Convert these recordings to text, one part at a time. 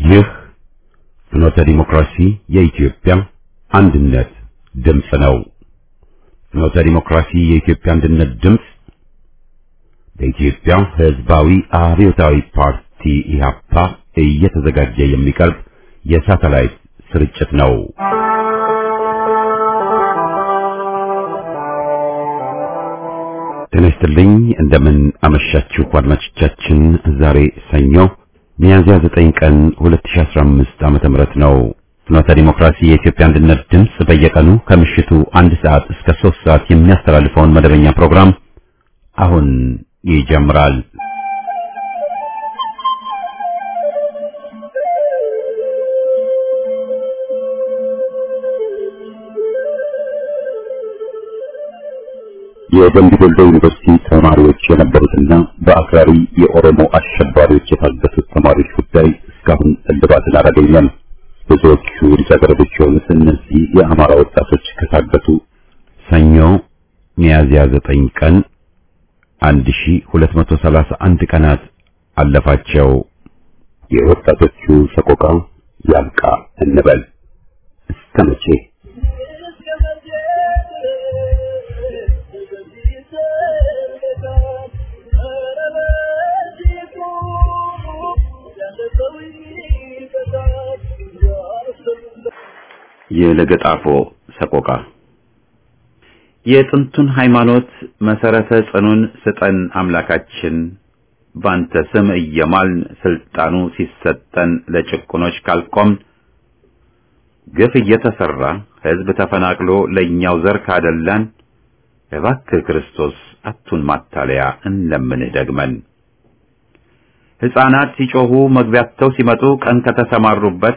ይህ ፍኖተ ዲሞክራሲ የኢትዮጵያ አንድነት ድምፅ ነው። ፍኖተ ዲሞክራሲ የኢትዮጵያ አንድነት ድምፅ በኢትዮጵያ ሕዝባዊ አብዮታዊ ፓርቲ ኢህአፓ እየተዘጋጀ የሚቀርብ የሳተላይት ስርጭት ነው። ጤና ይስጥልኝ። እንደምን አመሻችሁ አድማጮቻችን። ዛሬ ሰኞ ሚያዝያ 9 ቀን 2015 ዓመተ ምህረት ነው። ፍኖተ ዲሞክራሲ የኢትዮጵያ አንድነት ድምፅ በየቀኑ ከምሽቱ አንድ ሰዓት እስከ 3 ሰዓት የሚያስተላልፈውን መደበኛ ፕሮግራም አሁን ይጀምራል። የደምቢ ዶሎ ዩኒቨርሲቲ ተማሪዎች የነበሩትና በአክራሪ የኦሮሞ አሸባሪዎች የታገቱት ተማሪዎች ጉዳይ እስካሁን እልባትን አላገኘም። ብዙዎቹ ልጃገረዶች የሆኑት እነዚህ የአማራ ወጣቶች ከታገቱ ሰኞ ሚያዝያ ዘጠኝ ቀን 1231 ቀናት አለፋቸው። የወጣቶቹ ሰቆቃ ያብቃ እንበል እስከ መቼ? የለገጣፎ ሰቆቃ የጥንቱን ሃይማኖት መሰረተ ጽኑን ስጠን አምላካችን ባንተ ስም እየማልን ስልጣኑ ሲሰጠን ለጭቁኖች ካልቆምን ግፍ እየተሰራ ሕዝብ ተፈናቅሎ ለእኛው ዘር ካደላን እባክህ ክርስቶስ አቱን ማታለያ እንለምንህ ደግመን ሕፃናት ሲጮኹ መግቢያተው ሲመጡ ቀን ከተሰማሩበት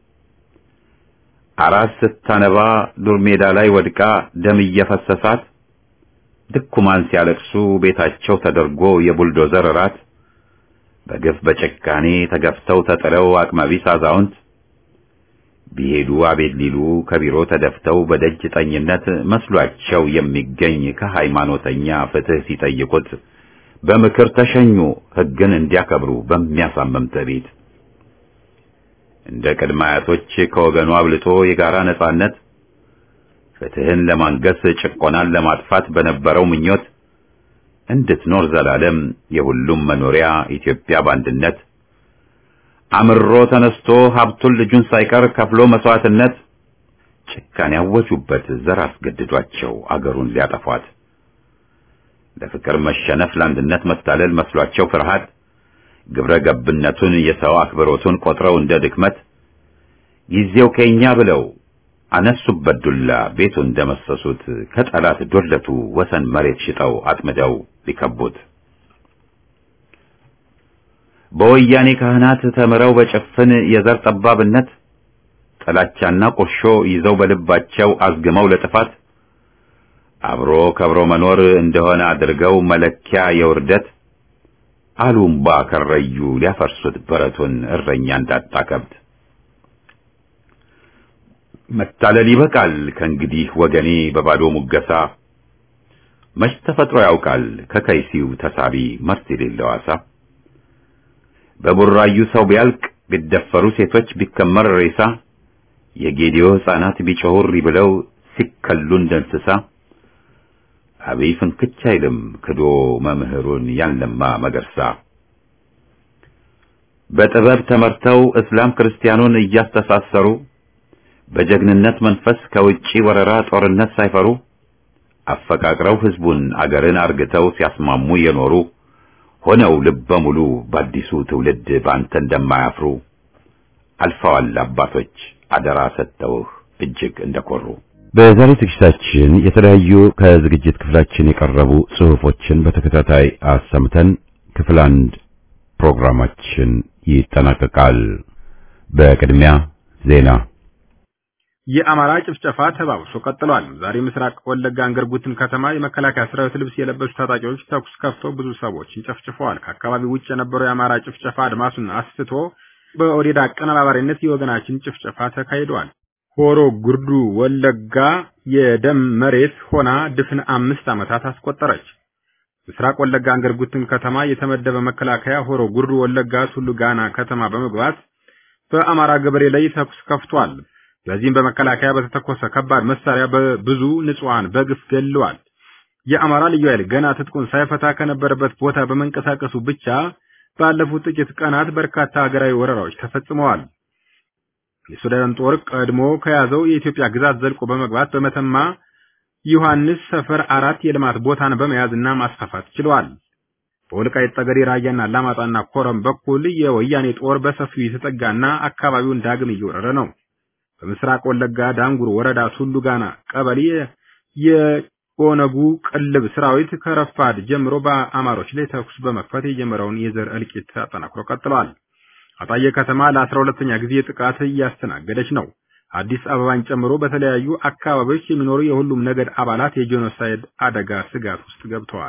አራስ ስታነባ ዱር ሜዳ ላይ ወድቃ ደም እየፈሰሳት ድኩማን ሲያለቅሱ ቤታቸው ተደርጎ የቡልዶዘር ራት በግፍ በጭካኔ ተገፍተው ተጥለው አቅመቢስ አዛውንት ቢሄዱ አቤት ሊሉ ከቢሮ ተደፍተው በደጅ ጠኝነት መስሏቸው የሚገኝ ከሃይማኖተኛ ፍትህ ሲጠይቁት በምክር ተሸኙ ሕግን እንዲያከብሩ በሚያሳምም ትዕቢት እንደ ቅድመ አያቶች ከወገኑ አብልጦ የጋራ ነጻነት ፍትህን ለማንገስ ጭቆናን ለማጥፋት በነበረው ምኞት እንድትኖር ዘላለም የሁሉም መኖሪያ ኢትዮጵያ በአንድነት አምሮ ተነስቶ ሀብቱን ልጁን ሳይቀር ከፍሎ መስዋዕትነት ጭካኔ ያወጁበት ዘር አስገድዷቸው አገሩን ሊያጠፏት ለፍቅር መሸነፍ ለአንድነት መታለል መስሏቸው ፍርሃት ግብረ ገብነቱን የሰው አክብሮቱን ቆጥረው እንደ ድክመት ጊዜው ከኛ ብለው አነሱበት ዱላ ቤቱ እንደመሰሱት ከጠላት ዶለቱ ወሰን መሬት ሽጠው አጥምደው ሊከቡት በወያኔ ካህናት ተምረው በጭፍን የዘር ጠባብነት ጥላቻና ቁርሾ ይዘው በልባቸው አዝግመው ለጥፋት አብሮ ከብሮ መኖር እንደሆነ አድርገው መለኪያ የውርደት አሉምባ ከረዩ ሊያፈርሱት በረቱን እረኛ እንዳጣ ከብት መታለል ይበቃል ከእንግዲህ ወገኔ በባዶ ሙገሳ መች ተፈጥሮ ያውቃል ከከይሲው ተሳቢ መርስ የሌለው አሳ በቡራዩ ሰው ቢያልቅ ቢደፈሩ ሴቶች ቢከመር ሬሳ የጌዲዮ ሕፃናት ቢጮሁሪ ብለው ሲከሉ እንደ እንስሳ አብይ ፍንክች አይልም ክዶ መምህሩን ያንለማ መገርሳ በጥበብ ተመርተው እስላም ክርስቲያኑን እያስተሳሰሩ በጀግንነት መንፈስ ከውጪ ወረራ ጦርነት ሳይፈሩ አፈቃቅረው ሕዝቡን አገርን አርግተው ሲያስማሙ የኖሩ ሆነው ልበ ሙሉ በአዲሱ ትውልድ በአንተ እንደማያፍሩ አልፈዋል አባቶች አደራ ሰጥተውህ እጅግ እንደኮሩ። በዛሬ ዝግጅታችን የተለያዩ ከዝግጅት ክፍላችን የቀረቡ ጽሑፎችን በተከታታይ አሰምተን ክፍል አንድ ፕሮግራማችን ይጠናቀቃል። በቅድሚያ ዜና። የአማራ ጭፍጨፋ ተባብሶ ቀጥሏል። ዛሬ ምስራቅ ወለጋ አንገርጉትን ከተማ የመከላከያ ሰራዊት ልብስ የለበሱ ታጣቂዎች ተኩስ ከፍተው ብዙ ሰዎችን ጨፍጭፈዋል። ከአካባቢው ውጭ የነበረው የአማራ ጭፍጨፋ አድማሱን አስፍቶ በኦዴድ አቀነባባሪነት የወገናችን ጭፍጨፋ ተካሂዷል። ሆሮ ጉርዱ ወለጋ የደም መሬት ሆና ድፍን አምስት ዓመታት አስቆጠረች። ምስራቅ ወለጋ አንገርጉትን ከተማ የተመደበ መከላከያ ሆሮ ጉርዱ ወለጋ ቱሉ ጋና ከተማ በመግባት በአማራ ገበሬ ላይ ተኩስ ከፍቷል። በዚህም በመከላከያ በተተኮሰ ከባድ መሳሪያ በብዙ ንጹሃን በግፍ ገድለዋል። የአማራ ልዩ ኃይል ገና ትጥቁን ሳይፈታ ከነበረበት ቦታ በመንቀሳቀሱ ብቻ ባለፉት ጥቂት ቀናት በርካታ ሀገራዊ ወረራዎች ተፈጽመዋል። የሱዳን ጦር ቀድሞ ከያዘው የኢትዮጵያ ግዛት ዘልቆ በመግባት በመተማ ዮሐንስ ሰፈር አራት የልማት ቦታን በመያዝና ማስፋፋት ችለዋል። በወልቃይት ጠገዴ፣ ራያና አላማጣና ኮረም በኩል የወያኔ ጦር በሰፊው የተጠጋና አካባቢውን ዳግም እየወረረ ነው። በምስራቅ ወለጋ ዳንጉር ወረዳ ቱሉ ጋና ቀበሌ የኦነጉ ቅልብ ሰራዊት ከረፋድ ጀምሮ በአማሮች ላይ ተኩስ በመክፈት የጀመረውን የዘር እልቂት አጠናክሮ ቀጥለዋል። አጣዬ ከተማ ለአስራ ሁለተኛ ጊዜ ጥቃት እያስተናገደች ነው። አዲስ አበባን ጨምሮ በተለያዩ አካባቢዎች የሚኖሩ የሁሉም ነገድ አባላት የጄኖሳይድ አደጋ ስጋት ውስጥ ገብተዋል።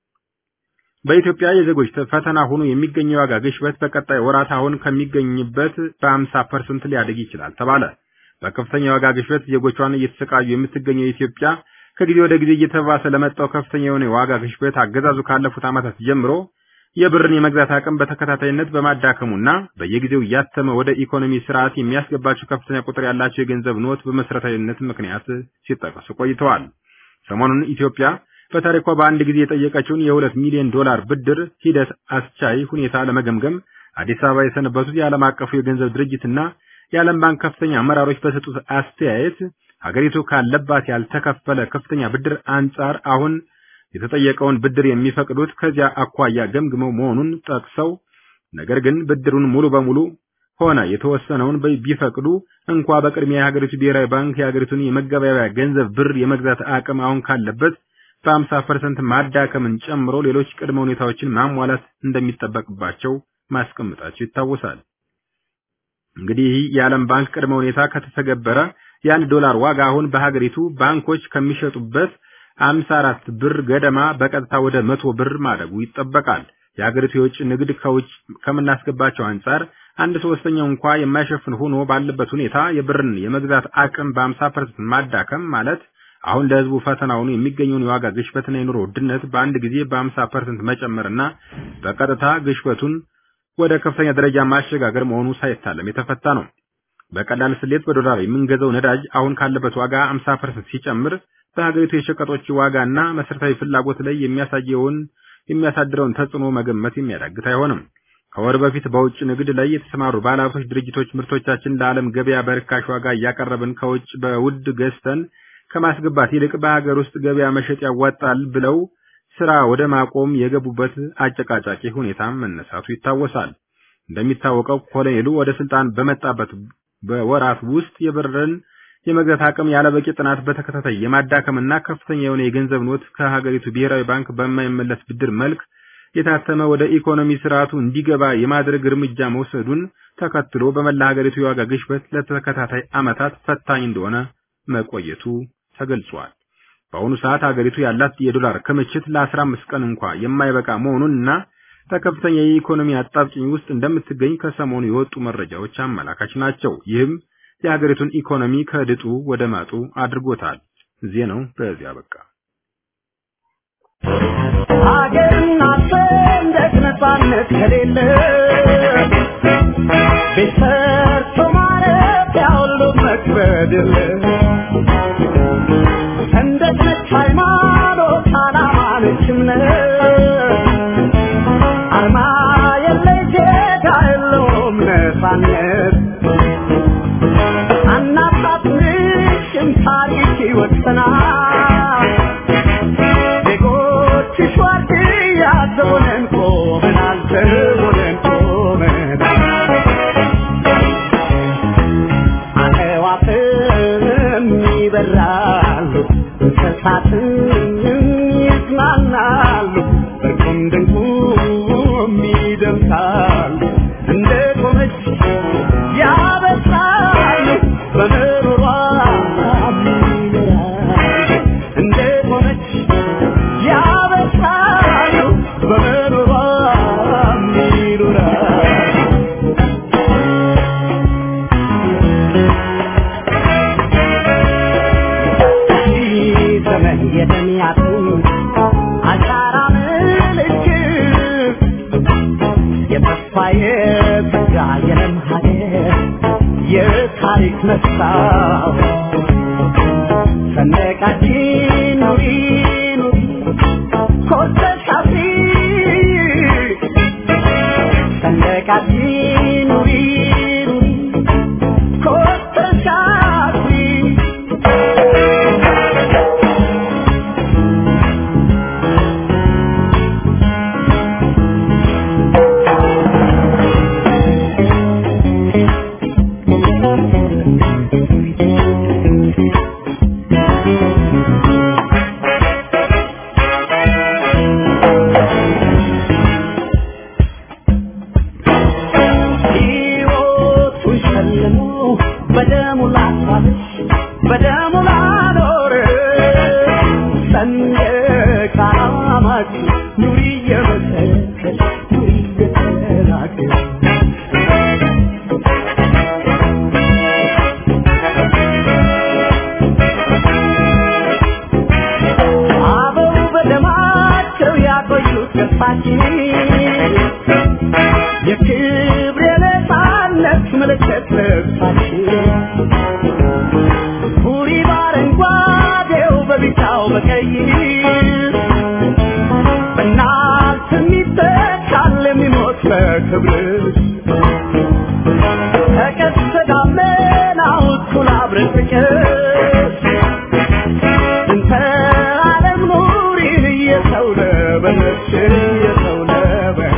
በኢትዮጵያ የዜጎች ፈተና ሆኖ የሚገኘው የዋጋ ግሽበት በቀጣይ ወራት አሁን ከሚገኝበት በ50 ፐርሰንት ሊያድግ ይችላል ተባለ። በከፍተኛ የዋጋ ግሽበት ዜጎቿን እየተሰቃዩ የምትገኘው ኢትዮጵያ ከጊዜ ወደ ጊዜ እየተባሰ ለመጣው ከፍተኛ የሆነ የዋጋ ግሽበት አገዛዙ ካለፉት ዓመታት ጀምሮ የብርን የመግዛት አቅም በተከታታይነት በማዳከሙና በየጊዜው እያተመ ወደ ኢኮኖሚ ስርዓት የሚያስገባቸው ከፍተኛ ቁጥር ያላቸው የገንዘብ ኖት በመሰረታዊነት ምክንያት ሲጠቀሱ ቆይተዋል። ሰሞኑን ኢትዮጵያ በታሪኳ በአንድ ጊዜ የጠየቀችውን የሁለት ሚሊዮን ዶላር ብድር ሂደት አስቻይ ሁኔታ ለመገምገም አዲስ አበባ የሰነበቱት የዓለም አቀፉ የገንዘብ ድርጅትና የዓለም ባንክ ከፍተኛ አመራሮች በሰጡት አስተያየት ሀገሪቱ ካለባት ያልተከፈለ ከፍተኛ ብድር አንጻር አሁን የተጠየቀውን ብድር የሚፈቅዱት ከዚያ አኳያ ገምግመው መሆኑን ጠቅሰው ነገር ግን ብድሩን ሙሉ በሙሉ ሆነ የተወሰነውን ቢፈቅዱ እንኳ በቅድሚያ የሀገሪቱ ብሔራዊ ባንክ የሀገሪቱን የመገበያያ ገንዘብ ብር የመግዛት አቅም አሁን ካለበት በ50 ፐርሰንት ማዳከምን ጨምሮ ሌሎች ቅድመ ሁኔታዎችን ማሟላት እንደሚጠበቅባቸው ማስቀመጣቸው ይታወሳል። እንግዲህ የዓለም ባንክ ቅድመ ሁኔታ ከተተገበረ የአንድ ዶላር ዋጋ አሁን በሀገሪቱ ባንኮች ከሚሸጡበት 54 ብር ገደማ በቀጥታ ወደ መቶ ብር ማደጉ ይጠበቃል። የሀገሪቱ የውጭ ንግድ ከውጭ ከምናስገባቸው አንጻር አንድ ሶስተኛው እንኳ የማይሸፍን ሆኖ ባለበት ሁኔታ የብርን የመግዛት አቅም በ50% ማዳከም ማለት አሁን ለህዝቡ ፈተና ሆኖ የሚገኘውን የዋጋ ግሽበትና የኑሮ ውድነት በአንድ ጊዜ በ50% መጨመርና በቀጥታ ግሽበቱን ወደ ከፍተኛ ደረጃ ማሸጋገር መሆኑ ሳይታለም የተፈታ ነው። በቀላል ስሌት በዶላር የምንገዛው ነዳጅ አሁን ካለበት ዋጋ 50% ሲጨምር በሀገሪቱ የሸቀጦች ዋጋና መሰረታዊ ፍላጎት ላይ የሚያሳየውን የሚያሳድረውን ተጽዕኖ መገመት የሚያዳግት አይሆንም። ከወር በፊት በውጭ ንግድ ላይ የተሰማሩ ባለሀብቶች ድርጅቶች ምርቶቻችን ለዓለም ገበያ በርካሽ ዋጋ እያቀረብን ከውጭ በውድ ገዝተን ከማስገባት ይልቅ በሀገር ውስጥ ገበያ መሸጥ ያዋጣል ብለው ስራ ወደ ማቆም የገቡበት አጨቃጫቂ ሁኔታ መነሳቱ ይታወሳል። እንደሚታወቀው ኮሎኔሉ ወደ ስልጣን በመጣበት በወራት ውስጥ የብርን የመግዛት አቅም ያለበቂ ጥናት በተከታታይ የማዳከምና ከፍተኛ የሆነ የገንዘብ ኖት ከሀገሪቱ ብሔራዊ ባንክ በማይመለስ ብድር መልክ የታተመ ወደ ኢኮኖሚ ስርዓቱ እንዲገባ የማድረግ እርምጃ መውሰዱን ተከትሎ በመላ ሀገሪቱ የዋጋ ግሽበት ለተከታታይ ዓመታት ፈታኝ እንደሆነ መቆየቱ ተገልጿል። በአሁኑ ሰዓት ሀገሪቱ ያላት የዶላር ክምችት ለ15 ቀን እንኳ የማይበቃ መሆኑንና በከፍተኛ የኢኮኖሚ አጣብቂኝ ውስጥ እንደምትገኝ ከሰሞኑ የወጡ መረጃዎች አመላካች ናቸው። ይህም የሀገሪቱን ኢኮኖሚ ከድጡ ወደ ማጡ አድርጎታል። ዜናው በዚያ በቃ። ሀገርና ሰንደቅ ነጻነት ከሌለ ቤት ሰርቶ ማለት ያሁሉ መክበድ የለ ሰንደቅ ነች ሃይማኖት፣ ዓላማ ነች እምነት አርማ የለይ ጌታ የለውም ነጻነት አናሳፍርሽም ታሪክ ይወሰናል ዜጎችሽ ዋርድያ ዘቦነን ቆመናል ዘቦነን ቆመናል አዕዋፍም ይበራሉ እንስሳትም ይዝናናሉ እርቁም ድንቁም ይደምሳሉ እንደ ቆመች ያበሳሉ በምሮሯ ይኖራሉ የትግራየንም ሀገር የታሪክ መስታወት ሰንደቃችን ኑሪ ኑሪ ኮርተሽ አፍሪ ሰንደቃችን ኑሪ ኑሪ ኮርተሽ አፍሪ ሕይወቱን ሸልሞ በደሙ ላሳለች በደሙ ላኖረ ሰንደቅ ዓላማችን ኑሪ እየመሰከች ኑሪ እየተናገር አበው በደማቸው ያቆዩት ገፋችን የክብር የነፃነት ምልክት ልብሳችን ቡሪ በአረንጓዴው በቢጫው በቀይ በእናት የሚተካል የሚሞት በክብር ተቀስተ ደመናው እኩል አብረን ጥቀስ እንተ ዓለም ኑሪን እየሰው ለበነች እየሰው ለበን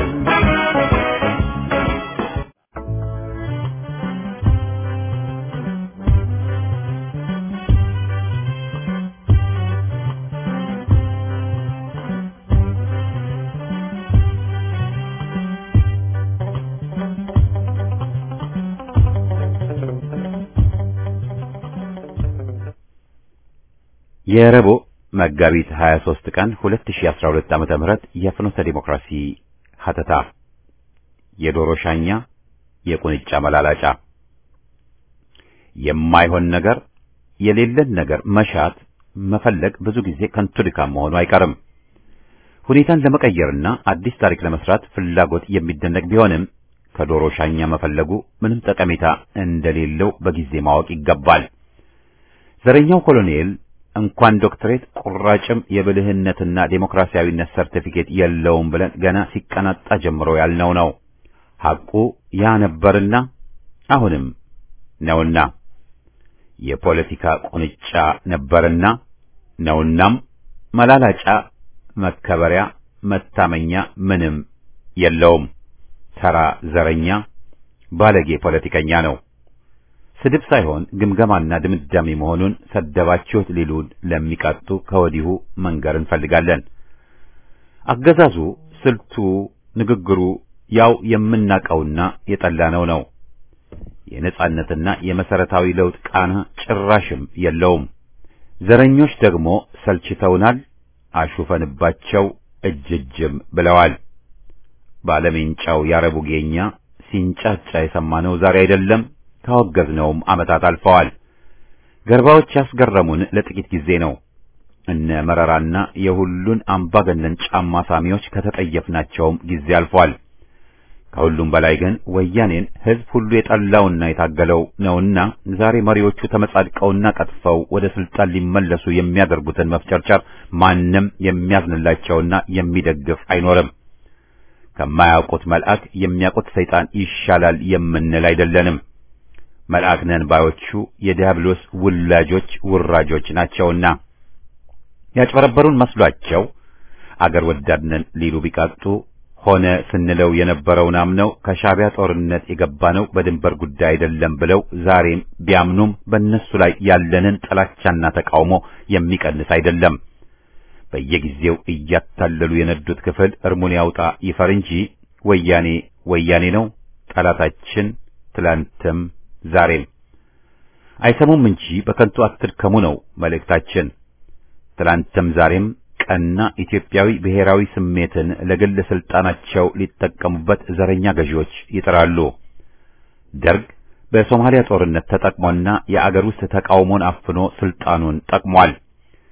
የረቡዕ መጋቢት 23 ቀን 2012 ዓመተ ምህረት የፍኖተ ዲሞክራሲ ሀተታ የዶሮ ሻኛ የቁንጫ መላላጫ የማይሆን ነገር የሌለን ነገር መሻት መፈለግ ብዙ ጊዜ ከንቱ ድካም መሆኑ አይቀርም። ሁኔታን ለመቀየርና አዲስ ታሪክ ለመስራት ፍላጎት የሚደነቅ ቢሆንም ከዶሮ ሻኛ መፈለጉ ምንም ጠቀሜታ እንደሌለው በጊዜ ማወቅ ይገባል። ዘረኛው ኮሎኔል እንኳን ዶክትሬት ቁራጭም የብልህነትና ዴሞክራሲያዊነት ሰርቲፊኬት የለውም ብለን ገና ሲቀናጣ ጀምሮ ያልነው ነው። ሐቁ ያ ነበርና አሁንም ነውና የፖለቲካ ቁንጫ ነበርና ነውናም መላላጫ መከበሪያ መታመኛ ምንም የለውም። ተራ ዘረኛ ባለጌ ፖለቲከኛ ነው። ስድብ ሳይሆን ግምገማና ድምዳሜ መሆኑን ሰደባችሁት ሊሉን ለሚቀጡ ከወዲሁ መንገር እንፈልጋለን። አገዛዙ፣ ስልቱ፣ ንግግሩ ያው የምናቀውና የጠላነው ነው። የነጻነትና የመሰረታዊ ለውጥ ቃና ጭራሽም የለውም። ዘረኞች ደግሞ ሰልችተውናል፣ አሹፈንባቸው እጅ እጅም ብለዋል። ባለሜንጫው ያረቡ ጌኛ ሲንጫጫ የሰማነው ዛሬ አይደለም፣ ካወገዝነውም ዓመታት አልፈዋል። ገርባዎች ያስገረሙን ለጥቂት ጊዜ ነው። እነ መረራና የሁሉን አምባገነን ጫማ ሳሚዎች ከተጠየፍናቸውም ጊዜ አልፏል። ከሁሉም በላይ ግን ወያኔን ሕዝብ ሁሉ የጠላውና የታገለው ነውና ዛሬ መሪዎቹ ተመጻድቀውና ቀጥፈው ወደ ስልጣን ሊመለሱ የሚያደርጉትን መፍጨርጨር ማንም የሚያዝንላቸውና የሚደግፍ አይኖርም። ከማያውቁት መልአክ የሚያውቁት ሰይጣን ይሻላል የምንል አይደለንም። መልአክ ነን ባዮቹ የዲያብሎስ ውላጆች ውራጆች ናቸውና ያጭበረበሩን መስሏቸው አገር ወዳድ ነን ሊሉ ቢቃጡ ሆነ ስንለው የነበረውን አምነው ከሻዕቢያ ጦርነት የገባነው በድንበር ጉዳይ አይደለም ብለው ዛሬም ቢያምኑም በእነሱ ላይ ያለንን ጥላቻና ተቃውሞ የሚቀንስ አይደለም። በየጊዜው እያታለሉ የነዱት ክፍል እርሙን ያውጣ ይፈር እንጂ ወያኔ ወያኔ ነው ጠላታችን፣ ትላንትም ዛሬም። አይሰሙም እንጂ በከንቱ አትድከሙ ነው መልእክታችን። ትላንትም ዛሬም ቀና ኢትዮጵያዊ ብሔራዊ ስሜትን ለግል ስልጣናቸው ሊጠቀሙበት ዘረኛ ገዢዎች ይጥራሉ። ደርግ በሶማሊያ ጦርነት ተጠቅሞና የአገር ውስጥ ተቃውሞን አፍኖ ስልጣኑን ጠቅሟል።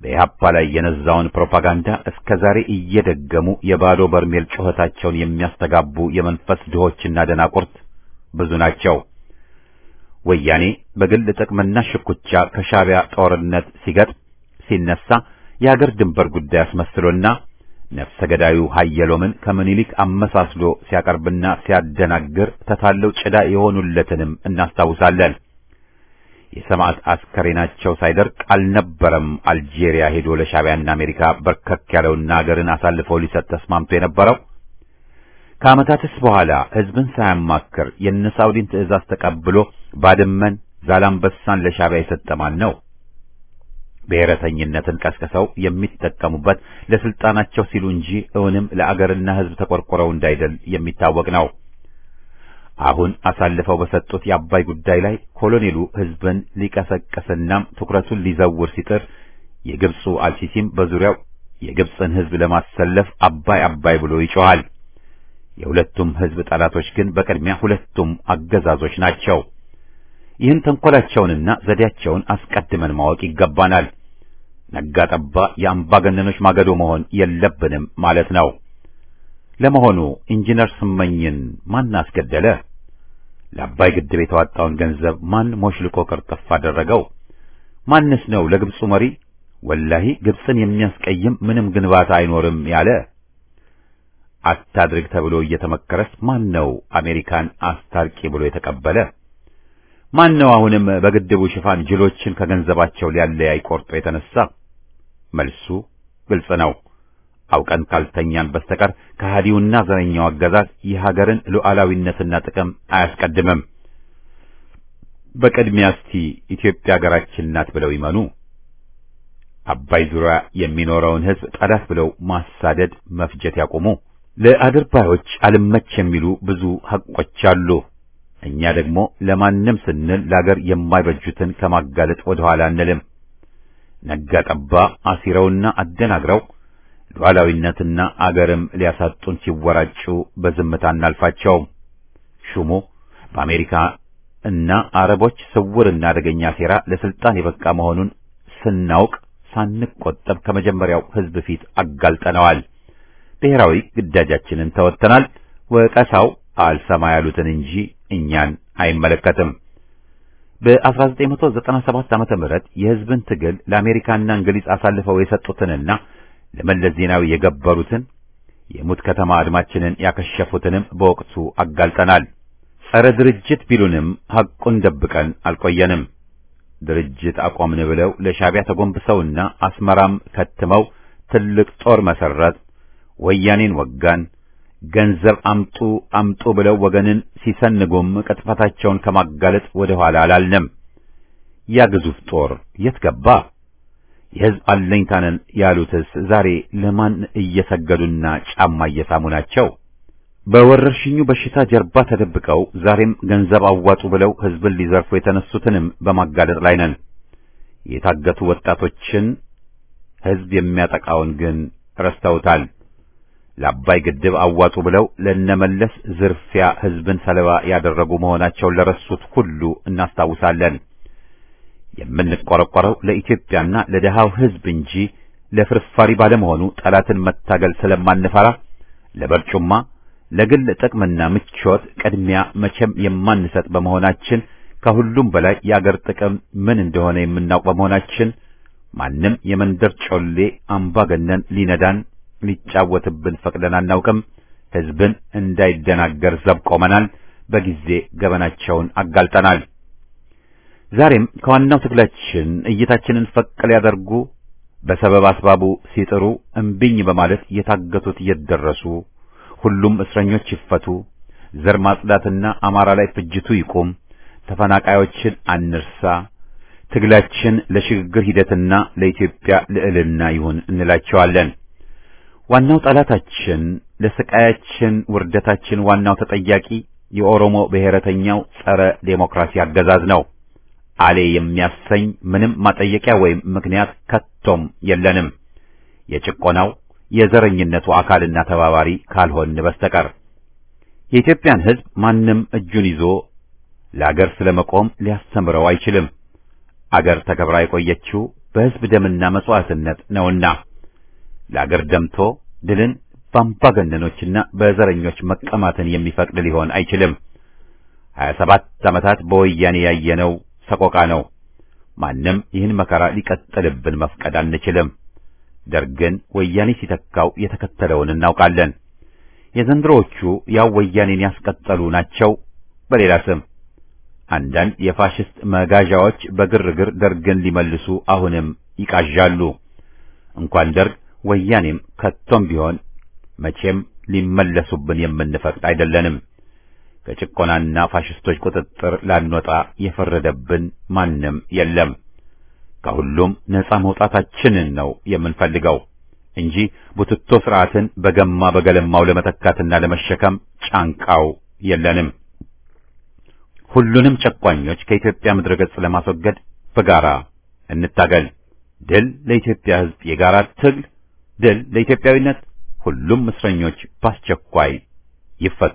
በኢህአፓ ላይ የነዛውን ፕሮፓጋንዳ እስከ ዛሬ እየደገሙ የባዶ በርሜል ጩኸታቸውን የሚያስተጋቡ የመንፈስ ድሆችና ደናቁርት ብዙ ናቸው። ወያኔ በግል ጥቅምና ሽኩቻ ከሻዕቢያ ጦርነት ሲገጥም ሲነሳ የአገር ድንበር ጉዳይ አስመስሎና ነፍሰ ገዳዩ ሀየሎምን ከምኒልክ አመሳስሎ ሲያቀርብና ሲያደናግር ተታለው ጭዳ የሆኑለትንም እናስታውሳለን። የሰማዕት አስከሬናቸው ሳይደርቅ አልነበረም አልጄሪያ ሄዶ ለሻዕቢያና አሜሪካ በርከክ ያለውና አገርን አሳልፈው ሊሰጥ ተስማምቶ የነበረው። ከዓመታትስ በኋላ ሕዝብን ሳያማክር የነ ሳውዲን ትዕዛዝ ተቀብሎ ባድመን፣ ዛላምበሳን ለሻዕቢያ የሰጠ ማን ነው? ብሔረተኝነትን ቀስቅሰው የሚጠቀሙበት ለስልጣናቸው ሲሉ እንጂ እውንም ለአገርና ሕዝብ ተቆርቆረው እንዳይደል የሚታወቅ ነው። አሁን አሳልፈው በሰጡት የአባይ ጉዳይ ላይ ኮሎኔሉ ሕዝብን ሊቀሰቅስናም ትኩረቱን ሊዘውር ሲጥር የግብፁ አልሲሲም በዙሪያው የግብፅን ሕዝብ ለማሰለፍ አባይ አባይ ብሎ ይጮኻል። የሁለቱም ሕዝብ ጠላቶች ግን በቅድሚያ ሁለቱም አገዛዞች ናቸው። ይህን ተንኮላቸውንና ዘዴያቸውን አስቀድመን ማወቅ ይገባናል። ነጋ ጠባ የአምባገነኖች ማገዶ መሆን የለብንም ማለት ነው። ለመሆኑ ኢንጂነር ስመኝን ማን አስገደለ? ለአባይ ግድብ የተዋጣውን ገንዘብ ማን ሞሽልቆ ቅርጥፍ አደረገው? ማንስ ነው ለግብፁ መሪ ወላሂ ግብፅን የሚያስቀይም ምንም ግንባታ አይኖርም ያለ? አታድርግ ተብሎ እየተመከረስ ማን ነው አሜሪካን አስታርቂ ብሎ የተቀበለ? ማን ነው አሁንም በግድቡ ሽፋን ጅሎችን ከገንዘባቸው ሊያለያይ ቆርጦ የተነሳ? መልሱ ግልጽ ነው። አውቀን ካልተኛን በስተቀር ከሃዲውና ዘረኛው አገዛዝ የሀገርን ሉዓላዊነትና ጥቅም አያስቀድምም። በቅድሚያ እስቲ ኢትዮጵያ ሀገራችን ናት ብለው ይመኑ። አባይ ዙሪያ የሚኖረውን ሕዝብ ጠላት ብለው ማሳደድ፣ መፍጀት ያቁሙ። ለአድርባዮች አልመች የሚሉ ብዙ ሐቆች አሉ። እኛ ደግሞ ለማንም ስንል ለአገር የማይበጁትን ከማጋለጥ ወደ ኋላ አንልም። ነጋ ጠባ አሲረውና አደናግረው ሉዓላዊነትና አገርም ሊያሳጡን ሲወራጩ በዝምታ እናልፋቸውም። ሹሙ በአሜሪካ እና አረቦች ስውርና አደገኛ ሴራ ለስልጣን የበቃ መሆኑን ስናውቅ ሳንቆጠብ ከመጀመሪያው ሕዝብ ፊት አጋልጠነዋል። ብሔራዊ ግዳጃችንን ተወጥተናል። ወቀሳው አልሰማ ያሉትን እንጂ እኛን አይመለከትም። በ1997 ዓመተ ምህረት የሕዝብን ትግል ለአሜሪካና እንግሊዝ አሳልፈው የሰጡትንና ለመለስ ዜናዊ የገበሩትን የሙት ከተማ አድማችንን ያከሸፉትንም በወቅቱ አጋልጠናል። ጸረ ድርጅት ቢሉንም ሐቁን ደብቀን አልቆየንም። ድርጅት አቆምን ብለው ለሻዕቢያ ተጎንብሰውና አስመራም ከትመው ትልቅ ጦር መሰረት፣ ወያኔን ወጋን፣ ገንዘብ አምጡ አምጡ ብለው ወገንን ሲሰንጉም ቅጥፈታቸውን ከማጋለጥ ወደ ኋላ አላልንም። ያ ግዙፍ ጦር የት ገባ? የሕዝብ አለኝታነን ያሉትስ ዛሬ ለማን እየሰገዱና ጫማ እየሳሙ ናቸው? በወረርሽኙ በሽታ ጀርባ ተደብቀው ዛሬም ገንዘብ አዋጡ ብለው ሕዝብን ሊዘርፉ የተነሱትንም በማጋለጥ ላይ ነን። የታገቱ ወጣቶችን ሕዝብ የሚያጠቃውን ግን ረስተውታል። ለአባይ ግድብ አዋጡ ብለው ለነመለስ ዝርፊያ ሕዝብን ሰለባ ያደረጉ መሆናቸውን ለረሱት ሁሉ እናስታውሳለን። የምንቆረቆረው ለኢትዮጵያና ለደሃው ሕዝብ እንጂ ለፍርፋሪ ባለመሆኑ ጠላትን መታገል ስለማንፈራ ለበርጩማ ለግል ጥቅምና ምቾት ቅድሚያ መቼም የማንሰጥ በመሆናችን ከሁሉም በላይ የአገር ጥቅም ምን እንደሆነ የምናውቅ በመሆናችን ማንም የመንደር ጮሌ አምባገነን ሊነዳን ሊጫወትብን ፈቅደን አናውቅም። ሕዝብን እንዳይደናገር ዘብ ቆመናል። በጊዜ ገበናቸውን አጋልጠናል። ዛሬም ከዋናው ትግላችን እይታችንን ፈቅ ሊያደርጉ በሰበብ አስባቡ ሲጥሩ እምቢኝ በማለት የታገቱት እየደረሱ ሁሉም እስረኞች ይፈቱ፣ ዘር ማጽዳትና አማራ ላይ ፍጅቱ ይቁም፣ ተፈናቃዮችን አንርሳ፣ ትግላችን ለሽግግር ሂደትና ለኢትዮጵያ ልዕልና ይሁን እንላቸዋለን። ዋናው ጠላታችን ለስቃያችን ውርደታችን ዋናው ተጠያቂ የኦሮሞ ብሔረተኛው ጸረ ዴሞክራሲ አገዛዝ ነው። አሌ የሚያሰኝ ምንም ማጠየቂያ ወይም ምክንያት ከቶም የለንም። የጭቆናው የዘረኝነቱ አካልና ተባባሪ ካልሆን በስተቀር የኢትዮጵያን ሕዝብ ማንም እጁን ይዞ ለአገር ስለመቆም ሊያስተምረው አይችልም። አገር ተከብራ የቆየችው በሕዝብ ደምና መስዋዕትነት ነውና ለአገር ደምቶ ድልን በአምባገነኖችና በዘረኞች መቀማትን የሚፈቅድ ሊሆን አይችልም። ሀያ ሰባት ዓመታት በወያኔ ያየነው ሰቆቃ ነው። ማንም ይህን መከራ ሊቀጥልብን መፍቀድ አንችልም። ደርግን ወያኔ ሲተካው የተከተለውን እናውቃለን። የዘንድሮዎቹ ያው ወያኔን ያስቀጠሉ ናቸው በሌላ ስም። አንዳንድ የፋሽስት መጋዣዎች በግርግር ደርግን ሊመልሱ አሁንም ይቃዣሉ። እንኳን ደርግ ወያኔም ከቶም ቢሆን መቼም ሊመለሱብን የምንፈቅድ አይደለንም። ከጭቆናና ፋሽስቶች ቁጥጥር ላንወጣ የፈረደብን ማንም የለም። ከሁሉም ነፃ መውጣታችንን ነው የምንፈልገው እንጂ ቡትቶ ስርዓትን በገማ በገለማው ለመተካትና ለመሸከም ጫንቃው የለንም። ሁሉንም ጨቋኞች ከኢትዮጵያ ምድረ ገጽ ለማስወገድ በጋራ እንታገል። ድል ለኢትዮጵያ ሕዝብ የጋራ ትግል፣ ድል ለኢትዮጵያዊነት። ሁሉም እስረኞች በአስቸኳይ ይፈቱ።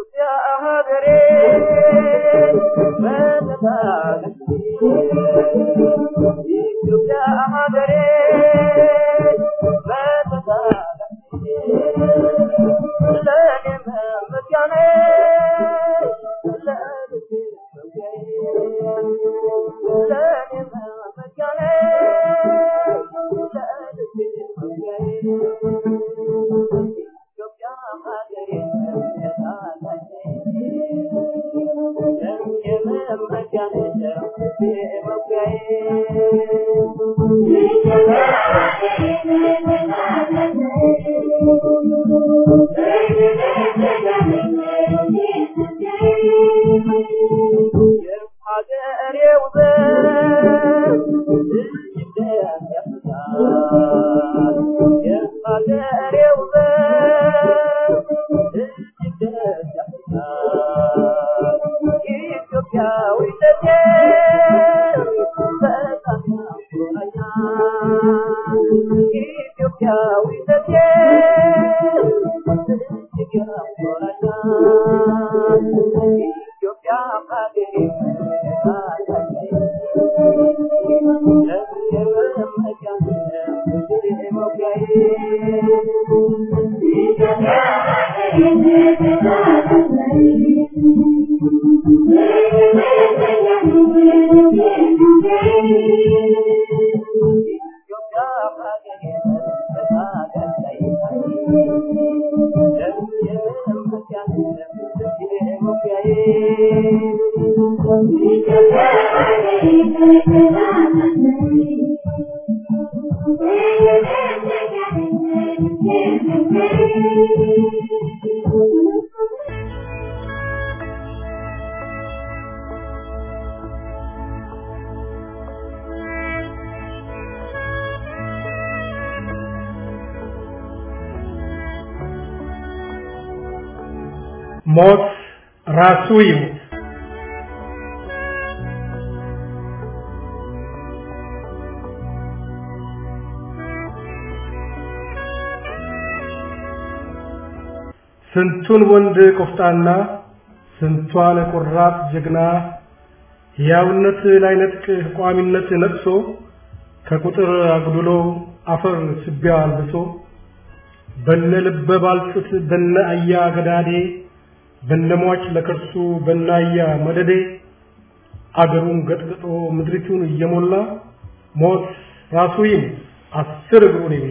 ሞት ራሱ ይሙት። ስንቱን ወንድ ቆፍጣና ስንቷን ቆራጥ ጀግና ሕያውነት ላይነጥቅ ቋሚነት ነጥሶ ከቁጥር አጉድሎ አፈር ስቢያ አልብሶ በነ ልበ ባልጩት በነ አያ ገዳዴ በነሟች ለከርሱ በናያ መደዴ አገሩን ገጥግጦ ምድሪቱን እየሞላ ሞት ራሱ ይሙት አስር እግሩን ይብላ።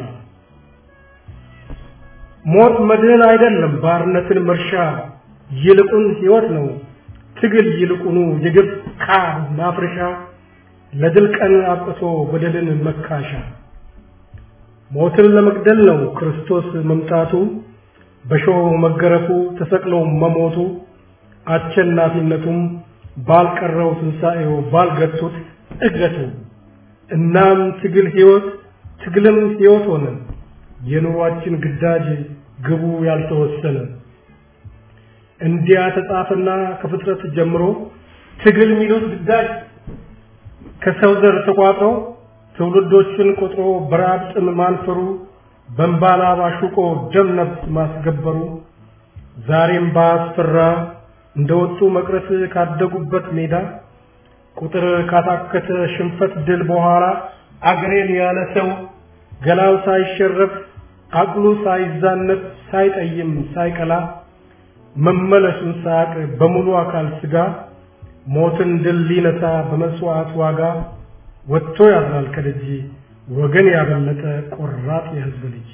ሞት መድህን አይደለም ባርነትን መርሻ ይልቁን ሕይወት ነው ትግል ይልቁኑ የግብ ቃል ማፍረሻ ለድል ቀን አብቅቶ በደልን መካሻ ሞትን ለመግደል ነው ክርስቶስ መምጣቱ በሾህ መገረፉ ተሰቅሎ መሞቱ አሸናፊነቱም ባልቀረው ትንሣኤው ባልገቱት እገቱ እናም ትግል ሕይወት ትግልም ሕይወት ሆነ የኑሯችን ግዳጅ ግቡ ያልተወሰነ እንዲያ ተጻፈና ከፍጥረት ጀምሮ ትግል የሚሉት ግዳጅ ከሰው ዘር ተቋጥሮ ትውልዶችን ቆጥሮ በራብ ጥም ማንፈሩ በእንባላ ባሹቆ ደም ነፍስ ማስገበሩ ዛሬም ባስፈራ እንደወጡ መቅረት ካደጉበት ሜዳ ቁጥር ካታከተ ሽንፈት ድል በኋላ አገሬን ያለ ሰው ገላው ሳይሸረፍ አቅሉ ሳይዛነት ሳይጠይም ሳይቀላ መመለሱን ሳያቅ በሙሉ አካል ስጋ ሞትን ድል ሊነሳ በመስዋዕት ዋጋ ወጥቶ ያድራል ከደጅ ወገን ያበለጠ ቆራጥ የህዝብ ልጅ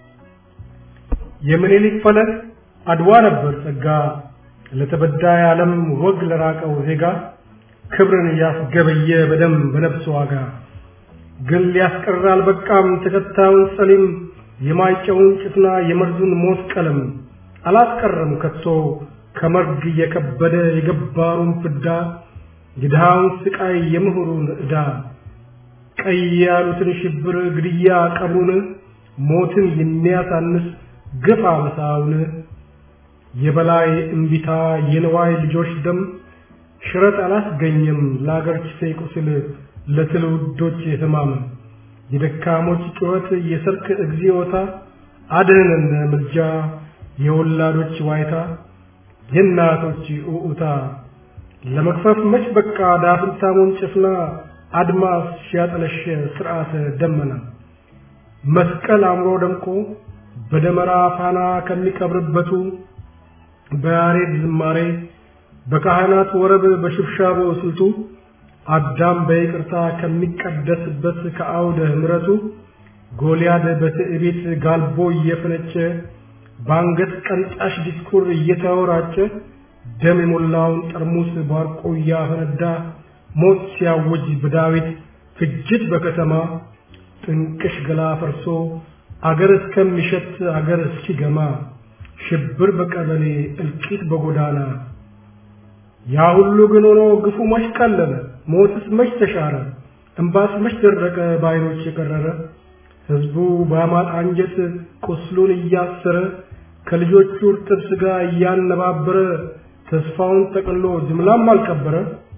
የምኒልክ ፈለግ አድዋ ነበር ጸጋ ለተበዳይ ዓለም ወግ ለራቀው ዜጋ ክብርን ያስገበየ በደም በነፍስ ዋጋ ግን ሊያስቀር አልበቃም ተከታዩን ጸሊም የማይጨውን ጭፍና የመርዙን ሞት ቀለም አላስቀረም ከቶ ከመርግ የከበደ የገባሩን ፍዳ የድሃውን ስቃይ የምሁሩን ዕዳ ቀይ ያሉትን ሽብር ግድያ ቀብሩን ሞትን የሚያሳንስ ግፍ አበሳውን የበላይ እምቢታ የንዋይ ልጆች ደም ሽረት አላስገኘም ለአገር ችፌ ቁስል ለትውልዶች ህማም የደካሞች ጩኸት የሰርክ እግዚኦታ አድህነን ምልጃ የወላዶች ዋይታ የእናቶች ኡኡታ ለመክፈፍ መች በቃ ዳፍንታሙን ጭፍና አድማስ ሲያጠለሸ ስርዓተ ደመና መስቀል አምሮ ደምቆ በደመራ ፋና ከሚቀብርበቱ በያሬድ ዝማሬ በካህናት ወረብ በሽብሻቦ ስልቱ አዳም በይቅርታ ከሚቀደስበት ከአውደ ምሕረቱ ጎልያድ በትዕቢት ጋልቦ እየፈነጨ በአንገት ቀንጣሽ ዲስኩር እየተወራጨ ደም የሞላውን ጠርሙስ ባርቆ እያፈነዳ ሞት ሲያውጅ በዳዊት ፍጅት በከተማ ጥንቅሽ ገላ ፈርሶ አገር እስከሚሸት አገር እስኪገማ ሽብር በቀበሌ እልቂት በጎዳና ያ ሁሉ ግን ሆኖ ግፉ መች ቀለለ ሞትስ መች ተሻረ እንባስ መች ደረቀ በዓይኖች የቀረረ ሕዝቡ በአማጥ አንጀት ቁስሉን እያሰረ ከልጆቹ እርጥብ ሥጋ እያነባበረ ተስፋውን ጠቅሎ ጅምላም አልቀበረ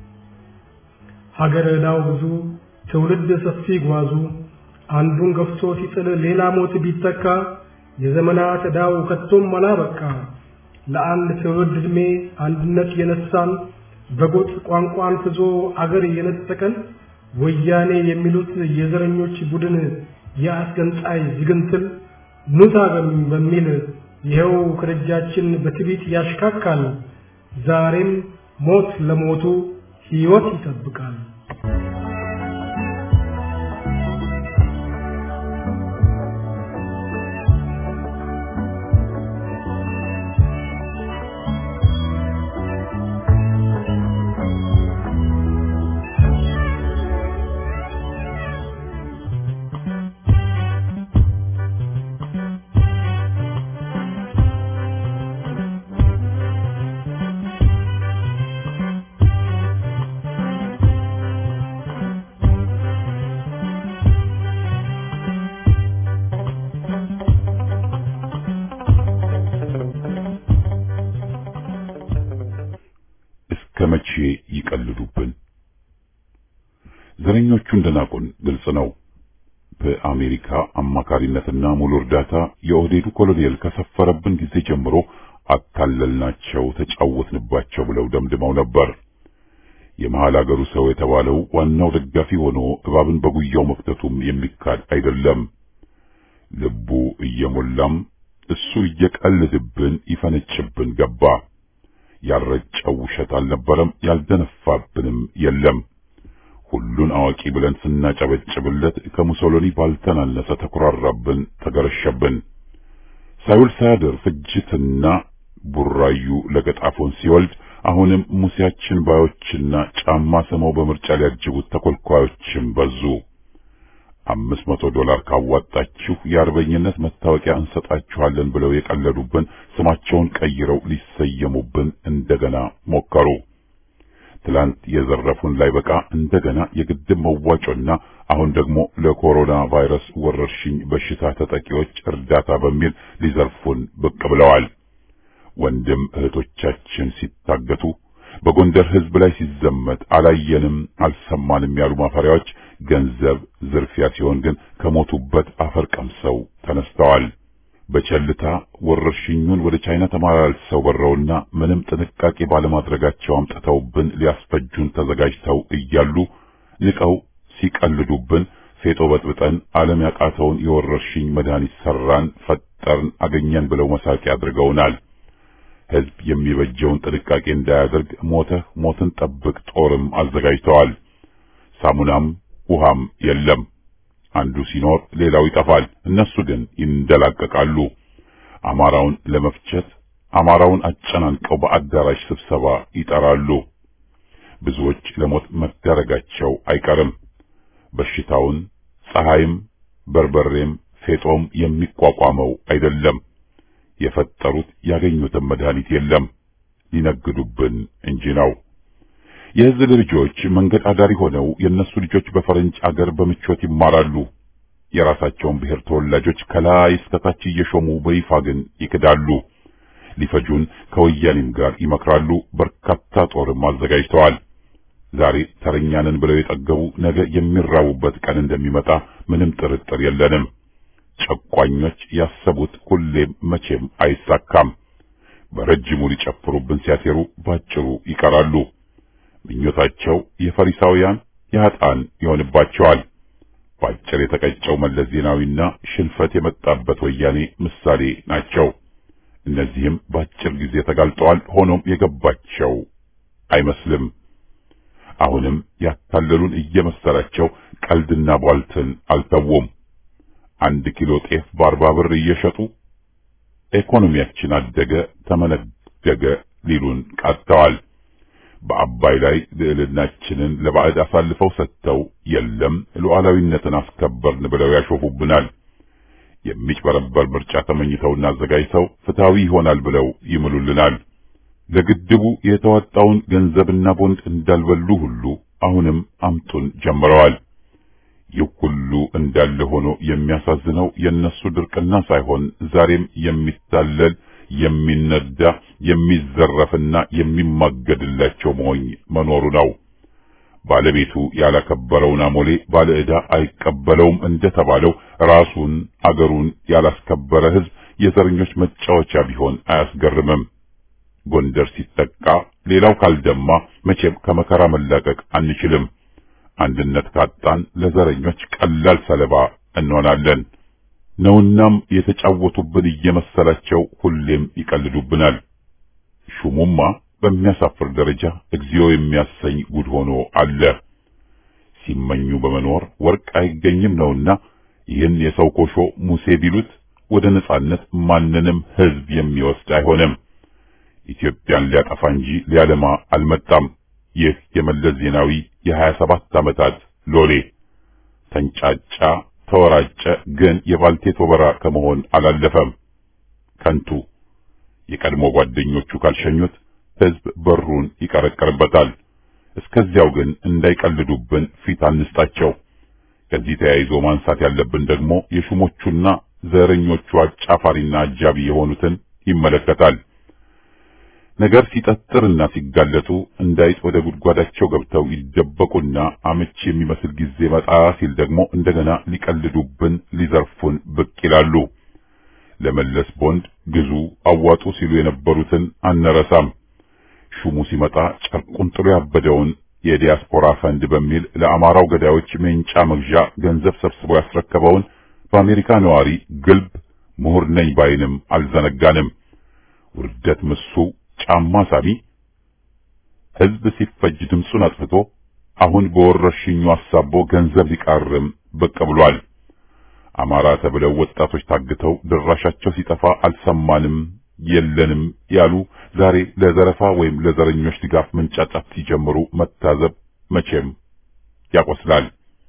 ሀገር ዕዳው ብዙ ትውልድ ሰፊ ጓዙ አንዱን ገፍቶ ሲጥል ሌላ ሞት ቢተካ የዘመናት ዕዳው ከቶም አላበቃ ለአንድ ትውልድ ዕድሜ አንድነት የነሳን በጎጥ ቋንቋን ፍዞ አገር የነጠቀን ወያኔ የሚሉት የዘረኞች ቡድን የአስገንጣይ ዝግንትል ኑታገም በሚል ይኸው ከደጃችን በትቢት ያሽካካል። ዛሬም ሞት ለሞቱ ሕይወት ይጠብቃል። እስከ መቼ ይቀልዱብን? ዘረኞቹ እንደናቁን ግልጽ ነው። በአሜሪካ አማካሪነትና ሙሉ እርዳታ የኦህዴዱ ኮሎኔል ከሰፈረብን ጊዜ ጀምሮ አታለልናቸው፣ ተጫወትንባቸው ብለው ደምድመው ነበር። የመሃል አገሩ ሰው የተባለው ዋናው ደጋፊ ሆኖ እባብን በጉያው መክተቱም የሚካድ አይደለም። ልቡ እየሞላም እሱ እየቀልድብን ይፈነጭብን ገባ። ያልረጨው ውሸት አልነበረም፣ ያልደነፋብንም የለም። ሁሉን አዋቂ ብለን ስናጨበጭብለት ከሙሶሎኒ ባልተናነሰ ተኮራራብን፣ ተገረሸብን። ሳይውል ሳያድር ፍጅትና ቡራዩ ለገጣፎን ሲወልድ አሁንም ሙሴያችን ባዮችና ጫማ ስመው በምርጫ ሊያጅቡት ተኮልኳዮችም በዙ። አምስት መቶ ዶላር ካዋጣችሁ የአርበኝነት መታወቂያ እንሰጣችኋለን ብለው የቀለዱብን ስማቸውን ቀይረው ሊሰየሙብን እንደገና ሞከሩ። ትላንት የዘረፉን ላይ በቃ እንደገና የግድብ መዋጮና አሁን ደግሞ ለኮሮና ቫይረስ ወረርሽኝ በሽታ ተጠቂዎች እርዳታ በሚል ሊዘርፉን ብቅ ብለዋል። ወንድም እህቶቻችን ሲታገቱ በጎንደር ሕዝብ ላይ ሲዘመት አላየንም አልሰማንም ያሉ ማፈሪያዎች ገንዘብ ዝርፊያ ሲሆን ግን ከሞቱበት አፈር ቀምሰው ተነስተዋል። በቸልታ ወረርሽኙን ወደ ቻይና ተመላልሰው በረውና ምንም ጥንቃቄ ባለማድረጋቸው አምጥተውብን ሊያስፈጁን ተዘጋጅተው እያሉ ንቀው ሲቀልዱብን ፌጦ በጥብጠን ዓለም ያቃተውን የወረርሽኝ መድኃኒት ሰራን፣ ፈጠርን፣ አገኘን ብለው መሳቂያ አድርገውናል። ሕዝብ የሚበጀውን ጥንቃቄ እንዳያደርግ ሞተህ ሞትን ጠብቅ ጦርም አዘጋጅተዋል። ሳሙናም ውሃም የለም። አንዱ ሲኖር ሌላው ይጠፋል። እነሱ ግን ይንደላቀቃሉ። አማራውን ለመፍጨት አማራውን አጨናንቀው በአዳራሽ ስብሰባ ይጠራሉ። ብዙዎች ለሞት መዳረጋቸው አይቀርም። በሽታውን ፀሐይም በርበሬም ፌጦም የሚቋቋመው አይደለም። የፈጠሩት ያገኙትን መድኃኒት የለም፣ ሊነግዱብን እንጂ ነው። የሕዝብ ልጆች መንገድ አዳሪ ሆነው የእነሱ ልጆች በፈረንጅ አገር በምቾት ይማራሉ። የራሳቸውን ብሔር ተወላጆች ከላይ እስከታች እየሾሙ በይፋ ግን ይክዳሉ። ሊፈጁን ከወያኔም ጋር ይመክራሉ። በርካታ ጦርም አዘጋጅተዋል። ዛሬ ተረኛንን ብለው የጠገቡ ነገ የሚራቡበት ቀን እንደሚመጣ ምንም ጥርጥር የለንም። ጨቋኞች ያሰቡት ሁሌም መቼም አይሳካም። በረጅሙ ሊጨፍሩብን ሲያሴሩ ባጭሩ ይቀራሉ። ምኞታቸው የፈሪሳውያን የኃጥአን ይሆንባቸዋል። ባጭር የተቀጨው መለስ ዜናዊና ሽንፈት የመጣበት ወያኔ ምሳሌ ናቸው። እነዚህም ባጭር ጊዜ ተጋልጠዋል። ሆኖም የገባቸው አይመስልም። አሁንም ያታለሉን እየመሰላቸው ቀልድና ቧልትን አልተውም። አንድ ኪሎ ጤፍ በአርባ ብር እየሸጡ ኢኮኖሚያችን አደገ ተመነደገ ሊሉን ቃጥተዋል። በአባይ ላይ ልዕልናችንን ለባዕድ አሳልፈው ሰጥተው የለም ሉዓላዊነትን አስከበርን ብለው ያሾፉብናል። የሚጭበረበር ምርጫ ተመኝተውና አዘጋጅተው ፍትሃዊ ይሆናል ብለው ይምሉልናል። ለግድቡ የተዋጣውን ገንዘብና ቦንድ እንዳልበሉ ሁሉ አሁንም አምጡን ጀምረዋል። ይህ ሁሉ እንዳለ ሆኖ የሚያሳዝነው የነሱ ድርቅና ሳይሆን ዛሬም የሚታለል የሚነዳ የሚዘረፍና የሚማገድላቸው ሞኝ መኖሩ ነው። ባለቤቱ ያላከበረውን አሞሌ ባለ ዕዳ አይቀበለውም እንደተባለው ራሱን አገሩን ያላስከበረ ሕዝብ የዘረኞች መጫወቻ ቢሆን አያስገርምም። ጎንደር ሲጠቃ ሌላው ካልደማ መቼም ከመከራ መላቀቅ አንችልም። አንድነት ካጣን ለዘረኞች ቀላል ሰለባ እንሆናለን ነውናም የተጫወቱብን እየመሰላቸው ሁሌም ይቀልዱብናል። ሹሙማ በሚያሳፍር ደረጃ እግዚኦ የሚያሰኝ ጉድ ሆኖ አለ። ሲመኙ በመኖር ወርቅ አይገኝም ነውና ይህን የሰው ኮሾ ሙሴ ቢሉት ወደ ነጻነት ማንንም ሕዝብ የሚወስድ አይሆንም። ኢትዮጵያን ሊያጠፋ እንጂ ሊያለማ አልመጣም። ይህ የመለስ ዜናዊ የሀያ ሰባት ዓመታት ሎሌ ተንጫጫ፣ ተወራጨ፣ ግን የባልቴት ወበራ ከመሆን አላለፈም። ከንቱ የቀድሞ ጓደኞቹ ካልሸኙት ሕዝብ በሩን ይቀረቀርበታል። እስከዚያው ግን እንዳይቀልዱብን ፊት አንስጣቸው። ከዚህ ተያይዞ ማንሳት ያለብን ደግሞ የሹሞቹና ዘረኞቹ አጫፋሪና አጃቢ የሆኑትን ይመለከታል። ነገር ሲጠጥርና ሲጋለጡ እንዳይጥ ወደ ጉድጓዳቸው ገብተው ይደበቁና አመቺ የሚመስል ጊዜ መጣ ሲል ደግሞ እንደገና ሊቀልዱብን፣ ሊዘርፉን ብቅ ይላሉ። ለመለስ ቦንድ ግዙ፣ አዋጡ ሲሉ የነበሩትን አንረሳም። ሹሙ ሲመጣ ጨርቁን ጥሎ ያበደውን የዲያስፖራ ፈንድ በሚል ለአማራው ገዳዮች ሜንጫ መግዣ ገንዘብ ሰብስቦ ያስረከበውን በአሜሪካ ነዋሪ ግልብ ምሁር ነኝ ባይንም አልዘነጋንም። ውርደት ምሱ ጫማ ሳቢ ሕዝብ ሲፈጅ ድምፁን አጥፍቶ አሁን በወረርሽኙ አሳቦ ገንዘብ ሊቃርም ብቅ ብሏል። አማራ ተብለው ወጣቶች ታግተው ድራሻቸው ሲጠፋ አልሰማንም የለንም ያሉ ዛሬ ለዘረፋ ወይም ለዘረኞች ድጋፍ መንጫጫት ሲጀምሩ መታዘብ መቼም ያቆስላል።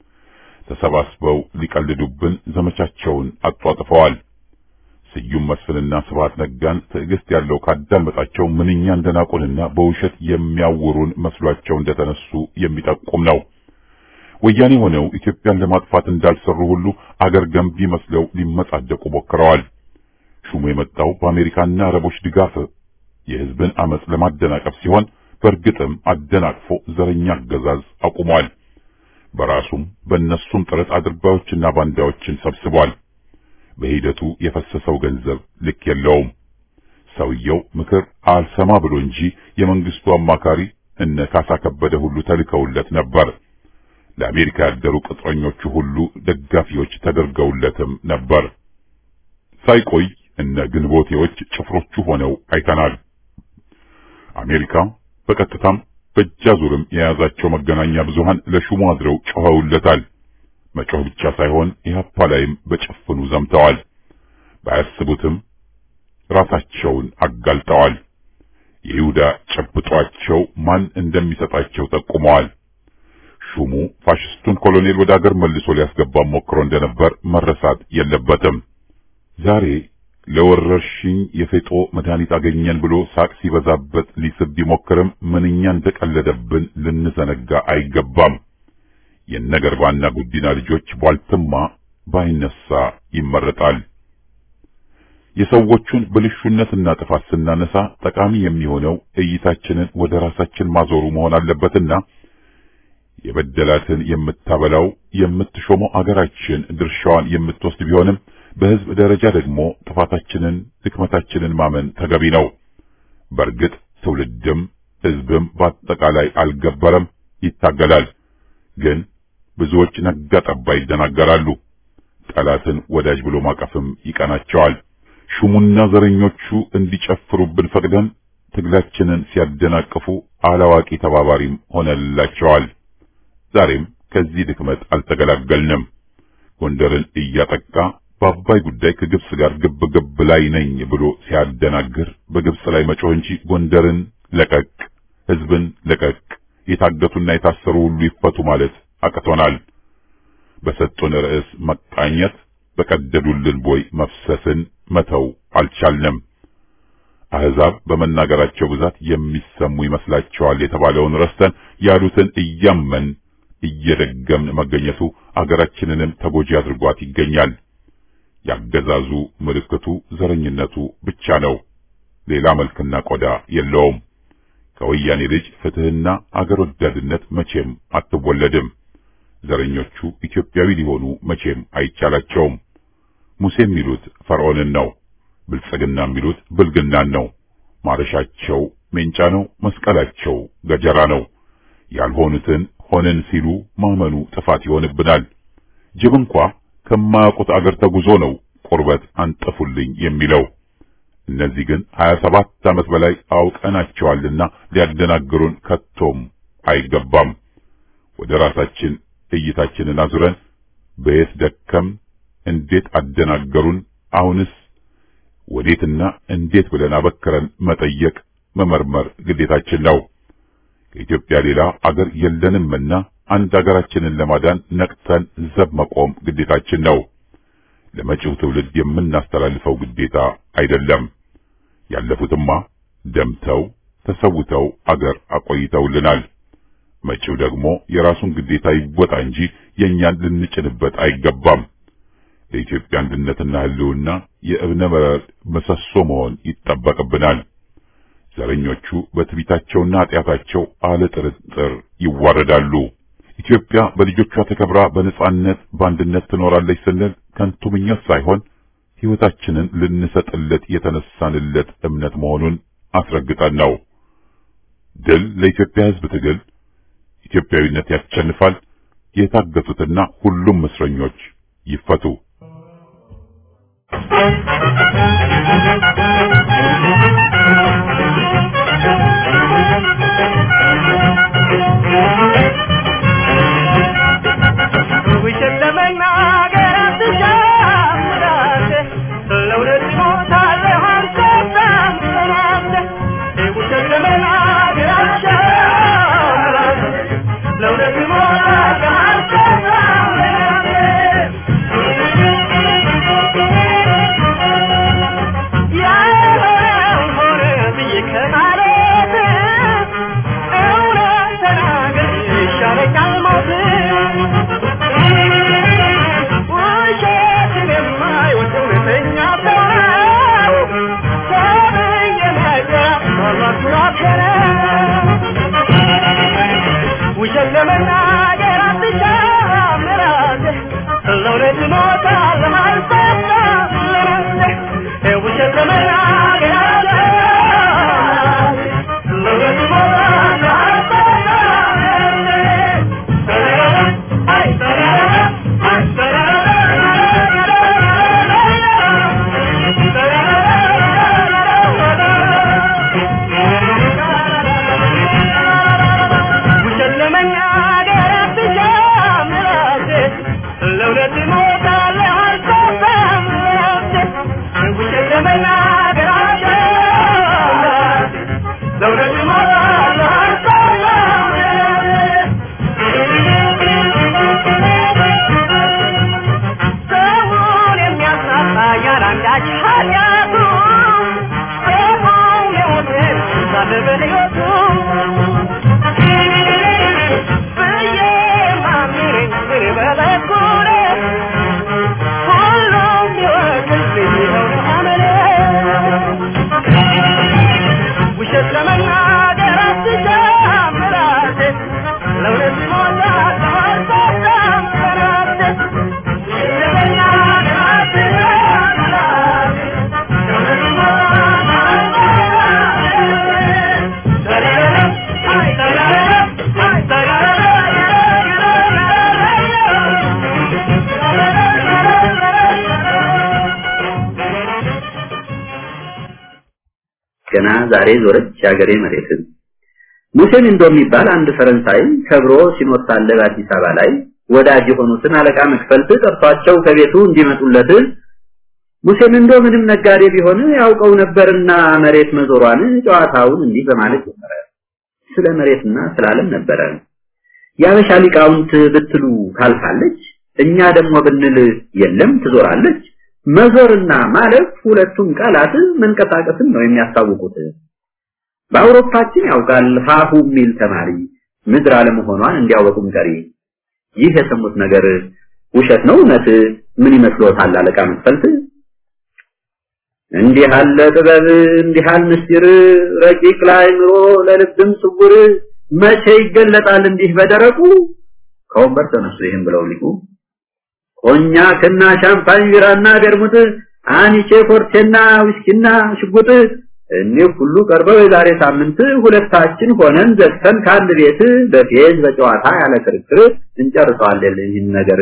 ተሰባስበው ሊቀልዱብን ዘመቻቸውን አጧጥፈዋል። ስዩም መስፍንና ስብሐት ነጋን ትዕግስት ያለው ካዳመጣቸው ምንኛ እንደናቁንና በውሸት የሚያውሩን መስሏቸው እንደተነሱ የሚጠቁም ነው። ወያኔ ሆነው ኢትዮጵያን ለማጥፋት እንዳልሰሩ ሁሉ አገር ገንቢ መስለው ሊመጻደቁ ሞክረዋል። ሹሙ የመጣው በአሜሪካና አረቦች ድጋፍ የሕዝብን አመጽ ለማደናቀፍ ሲሆን በእርግጥም አደናቅፎ ዘረኛ አገዛዝ አቁሟል። በራሱም በእነሱም ጥረት አድርባዮችና ባንዳዎችን ሰብስቧል። በሂደቱ የፈሰሰው ገንዘብ ልክ የለውም። ሰውየው ምክር አልሰማ ብሎ እንጂ የመንግስቱ አማካሪ እነ ካሳ ከበደ ሁሉ ተልከውለት ነበር። ለአሜሪካ ያደሩ ቅጥረኞቹ ሁሉ ደጋፊዎች ተደርገውለትም ነበር። ሳይቆይ እነ ግንቦቴዎች ጭፍሮቹ ሆነው አይተናል። አሜሪካ በቀጥታም በእጃዙርም የያዛቸው መገናኛ ብዙሃን ለሹሙ አድረው ጮኸውለታል። መጮህ ብቻ ሳይሆን ኢህአፓ ላይም በጭፍኑ ዘምተዋል። ባያስቡትም ራሳቸውን አጋልጠዋል። የይሁዳ ጨብጧቸው ማን እንደሚሰጣቸው ጠቁመዋል። ሹሙ ፋሽስቱን ኮሎኔል ወደ አገር መልሶ ሊያስገባ ሞክሮ እንደነበር መረሳት የለበትም። ዛሬ ለወረርሽኝ የፌጦ መድኃኒት አገኘን ብሎ ሳቅ ሲበዛበት ሊስብ ቢሞክርም ምንኛ እንደቀለደብን ልንዘነጋ አይገባም። የነገርባና ጉዲና ልጆች ቧልትማ ባይነሳ ይመረጣል። የሰዎቹን ብልሹነትና ጥፋት ስናነሳ ጠቃሚ የሚሆነው እይታችንን ወደ ራሳችን ማዞሩ መሆን አለበትና የበደላትን የምታበላው የምትሾመው አገራችን ድርሻዋን የምትወስድ ቢሆንም በሕዝብ ደረጃ ደግሞ ጥፋታችንን ድክመታችንን ማመን ተገቢ ነው። በእርግጥ ትውልድም ሕዝብም በአጠቃላይ አልገበረም፣ ይታገላል። ግን ብዙዎች ነጋ ጠባ ይደናገራሉ። ጠላትን ወዳጅ ብሎ ማቀፍም ይቀናቸዋል። ሹሙና ዘረኞቹ እንዲጨፍሩብን ፈቅደን ትግላችንን ሲያደናቅፉ አላዋቂ ተባባሪም ሆነላቸዋል። ዛሬም ከዚህ ድክመት አልተገላገልንም። ጎንደርን እያጠቃ በአባይ ጉዳይ ከግብጽ ጋር ግብ ግብ ላይ ነኝ ብሎ ሲያደናግር በግብጽ ላይ መጮህ እንጂ ጎንደርን ለቀቅ፣ ሕዝብን ለቀቅ፣ የታገቱና የታሰሩ ሁሉ ይፈቱ ማለት አቅቶናል። በሰጡን ርዕስ መቃኘት፣ በቀደዱልን ቦይ መፍሰስን መተው አልቻልንም። አሕዛብ በመናገራቸው ብዛት የሚሰሙ ይመስላቸዋል የተባለውን ረስተን ያሉትን እያመን እየደገምን መገኘቱ አገራችንንም ተጎጂ አድርጓት ይገኛል። ያገዛዙ ምልክቱ ዘረኝነቱ ብቻ ነው። ሌላ መልክና ቆዳ የለውም። ከወያኔ ልጅ ፍትሕና አገር ወዳድነት መቼም አትወለድም። ዘረኞቹ ኢትዮጵያዊ ሊሆኑ መቼም አይቻላቸውም። ሙሴ የሚሉት ፈርዖንን ነው። ብልጽግና የሚሉት ብልግናን ነው። ማረሻቸው ሜንጫ ነው። መስቀላቸው ገጀራ ነው። ያልሆኑትን ሆነን ሲሉ ማመኑ ጥፋት ይሆንብናል። ጅብ እንኳ ከማያውቁት አገር ተጉዞ ነው ቁርበት አንጥፉልኝ የሚለው። እነዚህ ግን ሀያ ሰባት ዓመት በላይ አውቀናቸዋልና ሊያደናግሩን ከቶም አይገባም። ወደ ራሳችን እይታችንን አዙረን በየት ደከም፣ እንዴት አደናገሩን፣ አሁንስ ወዴትና እንዴት ብለን አበክረን መጠየቅ መመርመር ግዴታችን ነው። ከኢትዮጵያ ሌላ አገር የለንምና አንድ አገራችንን ለማዳን ነቅተን ዘብ መቆም ግዴታችን ነው። ለመጪው ትውልድ የምናስተላልፈው ግዴታ አይደለም። ያለፉትማ ደምተው ተሰውተው አገር አቆይተውልናል። መጪው ደግሞ የራሱን ግዴታ ይወጣ እንጂ የእኛን ልንጭንበት አይገባም። ለኢትዮጵያ አንድነትና ሕልውና የእብነ በረድ ምሰሶ መሆን ይጠበቅብናል። ዘረኞቹ በትዕቢታቸውና ኃጢአታቸው አለ ጥርጥር ይዋረዳሉ። ኢትዮጵያ በልጆቿ ተከብራ በነጻነት በአንድነት ትኖራለች ስንል ከንቱ ምኞት ሳይሆን ሕይወታችንን ልንሰጥለት የተነሳንለት እምነት መሆኑን አስረግጠን ነው። ድል ለኢትዮጵያ ሕዝብ ትግል፣ ኢትዮጵያዊነት ያሸንፋል። የታገቱትና ሁሉም እስረኞች ይፈቱ። ውሸት ለመናገር አትሻምራለህ፣ ለእውነት ትሞታለህ አትሰጣም ትላለህ። ውሸት ለመናገር አትሻምራለህ፣ ለእውነት ትሞታለህ አትሰጣም ትላለህ። ያልሆነውን ሆነ ብዬ ከማለት ገና ዛሬ ዞረች የአገሬ መሬትን። ሙሴን እንዶ የሚባል አንድ ፈረንሳይ ከብሮ ሲኖር ሳለ በአዲስ አበባ ላይ ወዳጅ የሆኑትን አለቃ መክፈልት ጠርቷቸው ከቤቱ እንዲመጡለት ሙሴን እንዶ ምንም ነጋዴ ቢሆን ያውቀው ነበርና መሬት መዞሯን ጨዋታውን እንዲህ በማለት ጀመረ። ስለ መሬትና ስለ ዓለም ነበረ። የአበሻ ሊቃውንት ብትሉ ታልፋለች፣ እኛ ደግሞ ብንል የለም ትዞራለች። መዞርና ማለፍ ሁለቱም ቃላት መንቀሳቀስን ነው የሚያስታውቁት። በአውሮፓችን ያውቃል ሀሁ የሚል ተማሪ ምድር አለመሆኗን እንዲያወቁም ቀሪ። ይህ የሰሙት ነገር ውሸት ነው እውነት? ምን ይመስሎታል አለቃ መክፈልት? እንዲህ አለ ጥበብ እንዲህ አለ ምስጢር ረቂቅ ላይ ምሮ ለልብም ስውር መቼ ይገለጣል እንዲህ በደረቁ ከወንበር ተነሱ ይህን ብለው ሊቁ ኮኛክና ሻምፓኝ ቢራና ገርሙት አኒቼ ፎርቴና ዊስኪና ሽጉጥ እኒህ ሁሉ ቀርበው የዛሬ ሳምንት ሁለታችን ሆነን ዘግተን ከአንድ ቤት በፌዝ በጨዋታ ያለ ክርክር እንጨርሰዋለን ይህን ነገር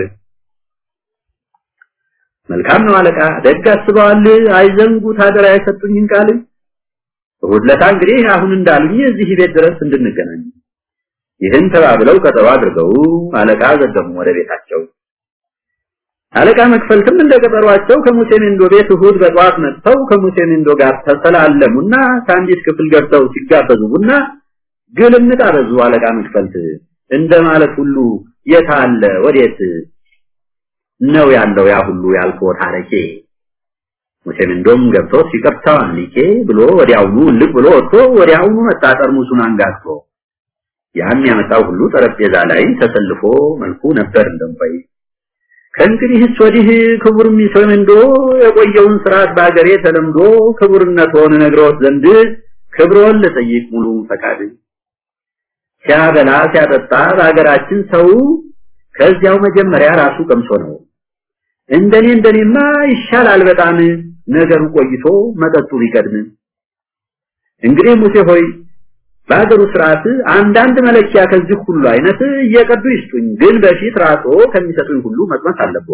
መልካም ነው አለቃ ደግ አስበዋል አይዘንጉት አደራ የሰጡኝን ቃል እሑድ ዕለት እንግዲህ አሁን እንዳሉኝ እዚህ ቤት ድረስ እንድንገናኝ ይህን ተባብለው ቀጠሮ አድርገው አለቃ ዘገሙ ወደ ቤታቸው አለቃ መክፈልትም እንደ ቀጠሯቸው ከሙሴ ሜንዶ ቤት እሑድ በጠዋት መጥተው ከሙሴ ሜንዶ ጋር ተሰላለሙና ከአንዲት ክፍል ገብተው ሲጋበዙ ቡና ግልምጥ አበዙ አለቃ መክፈልት እንደማለት ሁሉ የት አለ ወዴት ነው ያለው ያ ሁሉ ያልፎ ታሪኬ ሙሴ ሜንዶም ገብቶ ሲቀርታው ሊቄ ብሎ ወዲያውኑ ልቅ ብሎ ወጥቶ ወዲያውኑ መጣ ጠርሙሱን አንጋግቶ ያን ያመጣው ሁሉ ጠረጴዛ ላይ ተሰልፎ መልኩ ነበር እንደምባይ ከእንግዲህስ ወዲህ ክቡር ሙሴ ሜንዶ የቆየውን ስርዓት በአገሬ ተለምዶ ክቡርነት ሆነ ነግሮት ዘንድ ክብሮን ልጠይቅ ሙሉ ፈቃድ ሲያበላ ሲያጠጣ በአገራችን ሰው ከዚያው መጀመሪያ ራሱ ቀምሶ ነው እንደኔ እንደኔማ ይሻላል በጣም ነገሩ ቆይቶ መጠጡ ቢቀድም እንግዲህ ሙሴ ሆይ በአገሩ ስርዓት አንዳንድ መለኪያ ከዚህ ሁሉ አይነት እየቀዱ ይስጡኝ ግን በፊት ራሶ ከሚሰጡኝ ሁሉ መቅመስ አለብዎ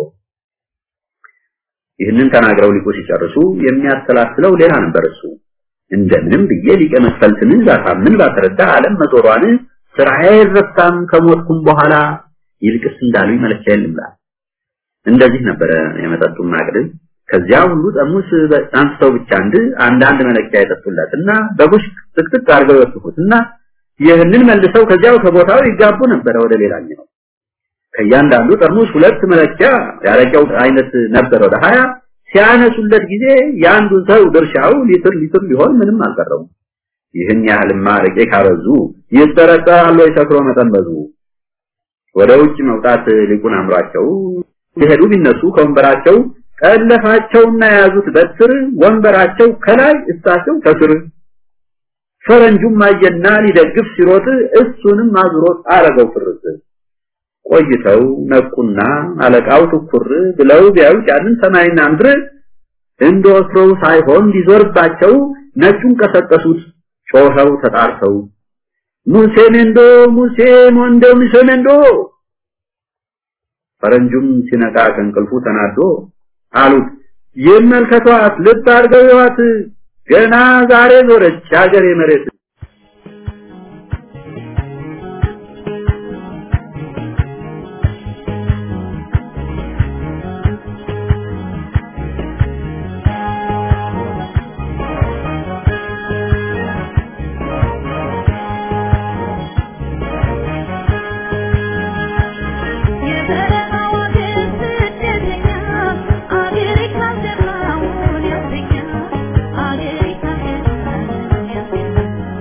ይህንን ተናግረው ሊቁ ሲጨርሱ የሚያሰላስለው ሌላ ነበር እሱ እንደምንም ብዬ ሊቀ መክፈልትን ዛታምን ባስረዳ ዓለም መዞሯን ስራዬ አይረሳም ከሞትኩም በኋላ ይልቅስ እንዳሉኝ መለኪያ የለም እንደዚህ ነበረ የመጠጡን ማቅድ ከዚያ ሁሉ ጠርሙስ አንስተው ብቻ አንድ አንዳንድ መለኪያ የጠጡለትና በቡሽ ጥቅጥቅ አድርገው ይወስፉትና ይህንን መልሰው ከዚያው ከቦታው ይጋቡ ነበረ ወደ ሌላኛው ከእያንዳንዱ ጠርሙስ ሁለት መለኪያ ያረቂያው አይነት ነበረ ወደ ሀያ ሲያነሱለት ጊዜ የአንዱን ሰው ድርሻው ሊትር ሊትር ሊሆን ምንም አልቀረውም ይህን ያህልማ አረቄ ካበዙ ይጠረጠራሉ የሰክሮ መጠን በዙ ወደ ውጭ መውጣት ሊቁን አምሯቸው ሲሄዱ ቢነሱ ከወንበራቸው ቀለፋቸውና የያዙት በትር ወንበራቸው ከላይ እሳቸው ከስር ፈረንጁም አየና ሊደግፍ ሲሮጥ እሱንም አዝሮት አረገው ፍርስ ቆይተው ነቁና አለቃው ትኩር ብለው ቢያዩት ያንን ሰማይና ምድር እንደወትሮው ሳይሆን ሊዞርባቸው ነጩን ቀሰቀሱት ጮኸው ተጣርተው ሙሴ ሜንዶ ሙሴ ሞንዶ ሙሴ ሜንዶ ፈረንጁም ሲነቃ ከእንቅልፉ ተናዶ አሉት ይመልከቷት ልብ አድርገው ይዋት ገና ዛሬ ዞረች ሀገሬ መሬት Thank you.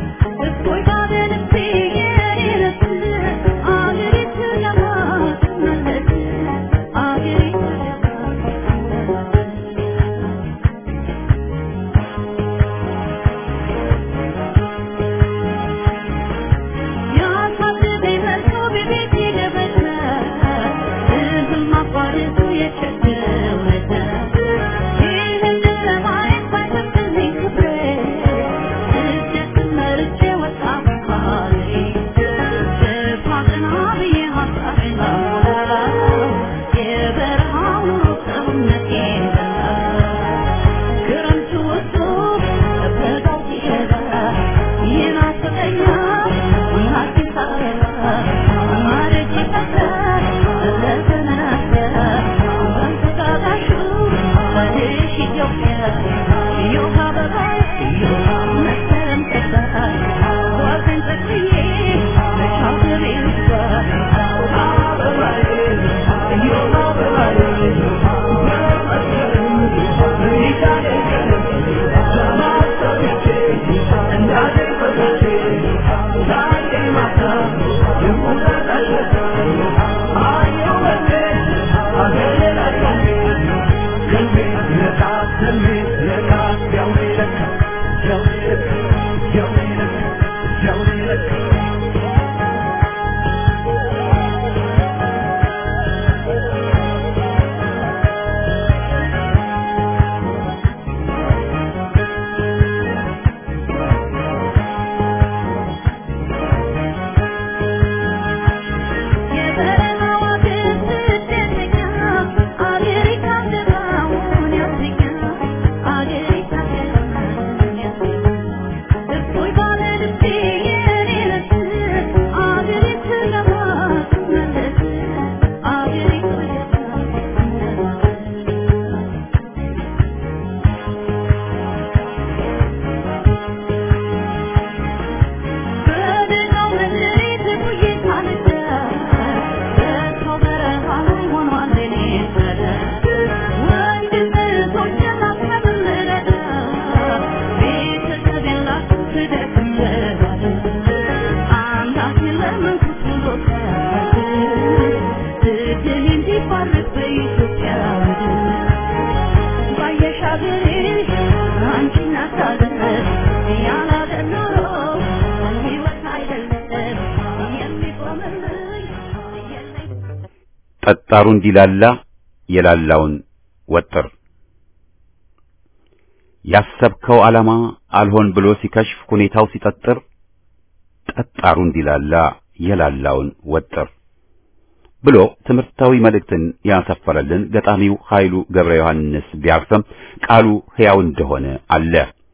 ያመንኩት ኑሮ ሳያድር ትግል እንዲባረክ በኢትዮጵያ ምድር ባየሽ አገሬ አንቺን አታድር ያላደር ኖሮ ሕይወት አይደለም የሚቆምልኝ የለኝ ጠጣሩ እንዲላላ የላላውን ወጥር ያሰብከው ዓላማ አልሆን ብሎ ሲከሽፍ ሁኔታው ሲጠጥር ጠጣሩ እንዲላላ የላላውን ወጥር ብሎ ትምህርታዊ መልእክትን ያሰፈረልን ገጣሚው ኃይሉ ገብረ ዮሐንስ ቢያርፍም ቃሉ ሕያው እንደሆነ አለ።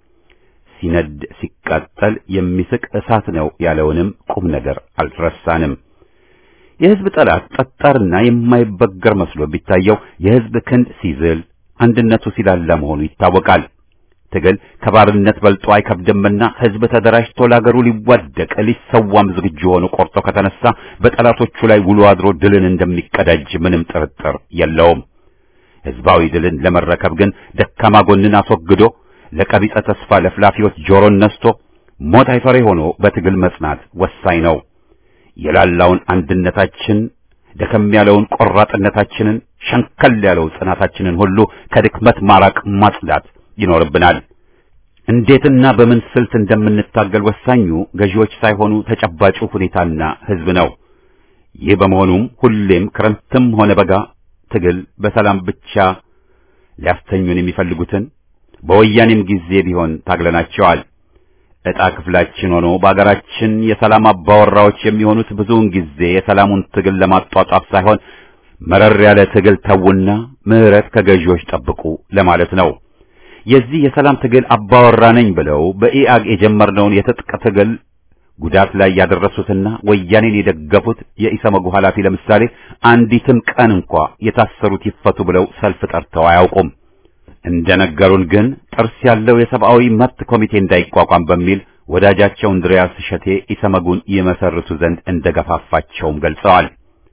ሲነድ ሲቃጠል የሚስቅ እሳት ነው ያለውንም ቁም ነገር አልረሳንም። የሕዝብ ጠላት ጠጣርና የማይበገር መስሎ ቢታየው የሕዝብ ክንድ ሲዝል አንድነቱ ሲላላ መሆኑ ይታወቃል። ትግል ከባርነት በልጦ አይከብድምና ሕዝብ ተደራጅቶ ለአገሩ ሊዋደቅ ሊሰዋም ዝግጁ ሆኖ ቆርጦ ከተነሳ በጠላቶቹ ላይ ውሎ አድሮ ድልን እንደሚቀዳጅ ምንም ጥርጥር የለውም። ሕዝባዊ ድልን ለመረከብ ግን ደካማ ጎንን አስወግዶ ለቀቢጸ ተስፋ ለፍላፊዎች ጆሮን ነስቶ ሞት አይፈሬ ሆኖ በትግል መጽናት ወሳኝ ነው። የላላውን አንድነታችን ደከም ያለውን ቆራጥነታችንን ሸንከል ያለው ጽናታችንን ሁሉ ከድክመት ማራቅ ማጽዳት ይኖርብናል። እንዴትና በምን ስልት እንደምንታገል ወሳኙ ገዢዎች ሳይሆኑ ተጨባጩ ሁኔታና ሕዝብ ነው። ይህ በመሆኑም ሁሌም ክረምትም ሆነ በጋ ትግል በሰላም ብቻ ሊያስተኙን የሚፈልጉትን በወያኔም ጊዜ ቢሆን ታግለናቸዋል። ዕጣ ክፍላችን ሆኖ በአገራችን የሰላም አባወራዎች የሚሆኑት ብዙውን ጊዜ የሰላሙን ትግል ለማጧጧፍ ሳይሆን መረር ያለ ትግል ተውና ምሕረት ከገዢዎች ጠብቁ ለማለት ነው። የዚህ የሰላም ትግል አባወራ ነኝ ብለው በኢአግ የጀመርነውን የትጥቅ ትግል ጉዳት ላይ ያደረሱትና ወያኔን የደገፉት የኢሰመጉ ኃላፊ ለምሳሌ አንዲትም ቀን እንኳ የታሰሩት ይፈቱ ብለው ሰልፍ ጠርተው አያውቁም። እንደነገሩን ግን ጥርስ ያለው የሰብአዊ መብት ኮሚቴ እንዳይቋቋም በሚል ወዳጃቸው እንድሪያስ እሸቴ ኢሰመጉን ይመሰርቱ ዘንድ እንደገፋፋቸውም ገልጸዋል።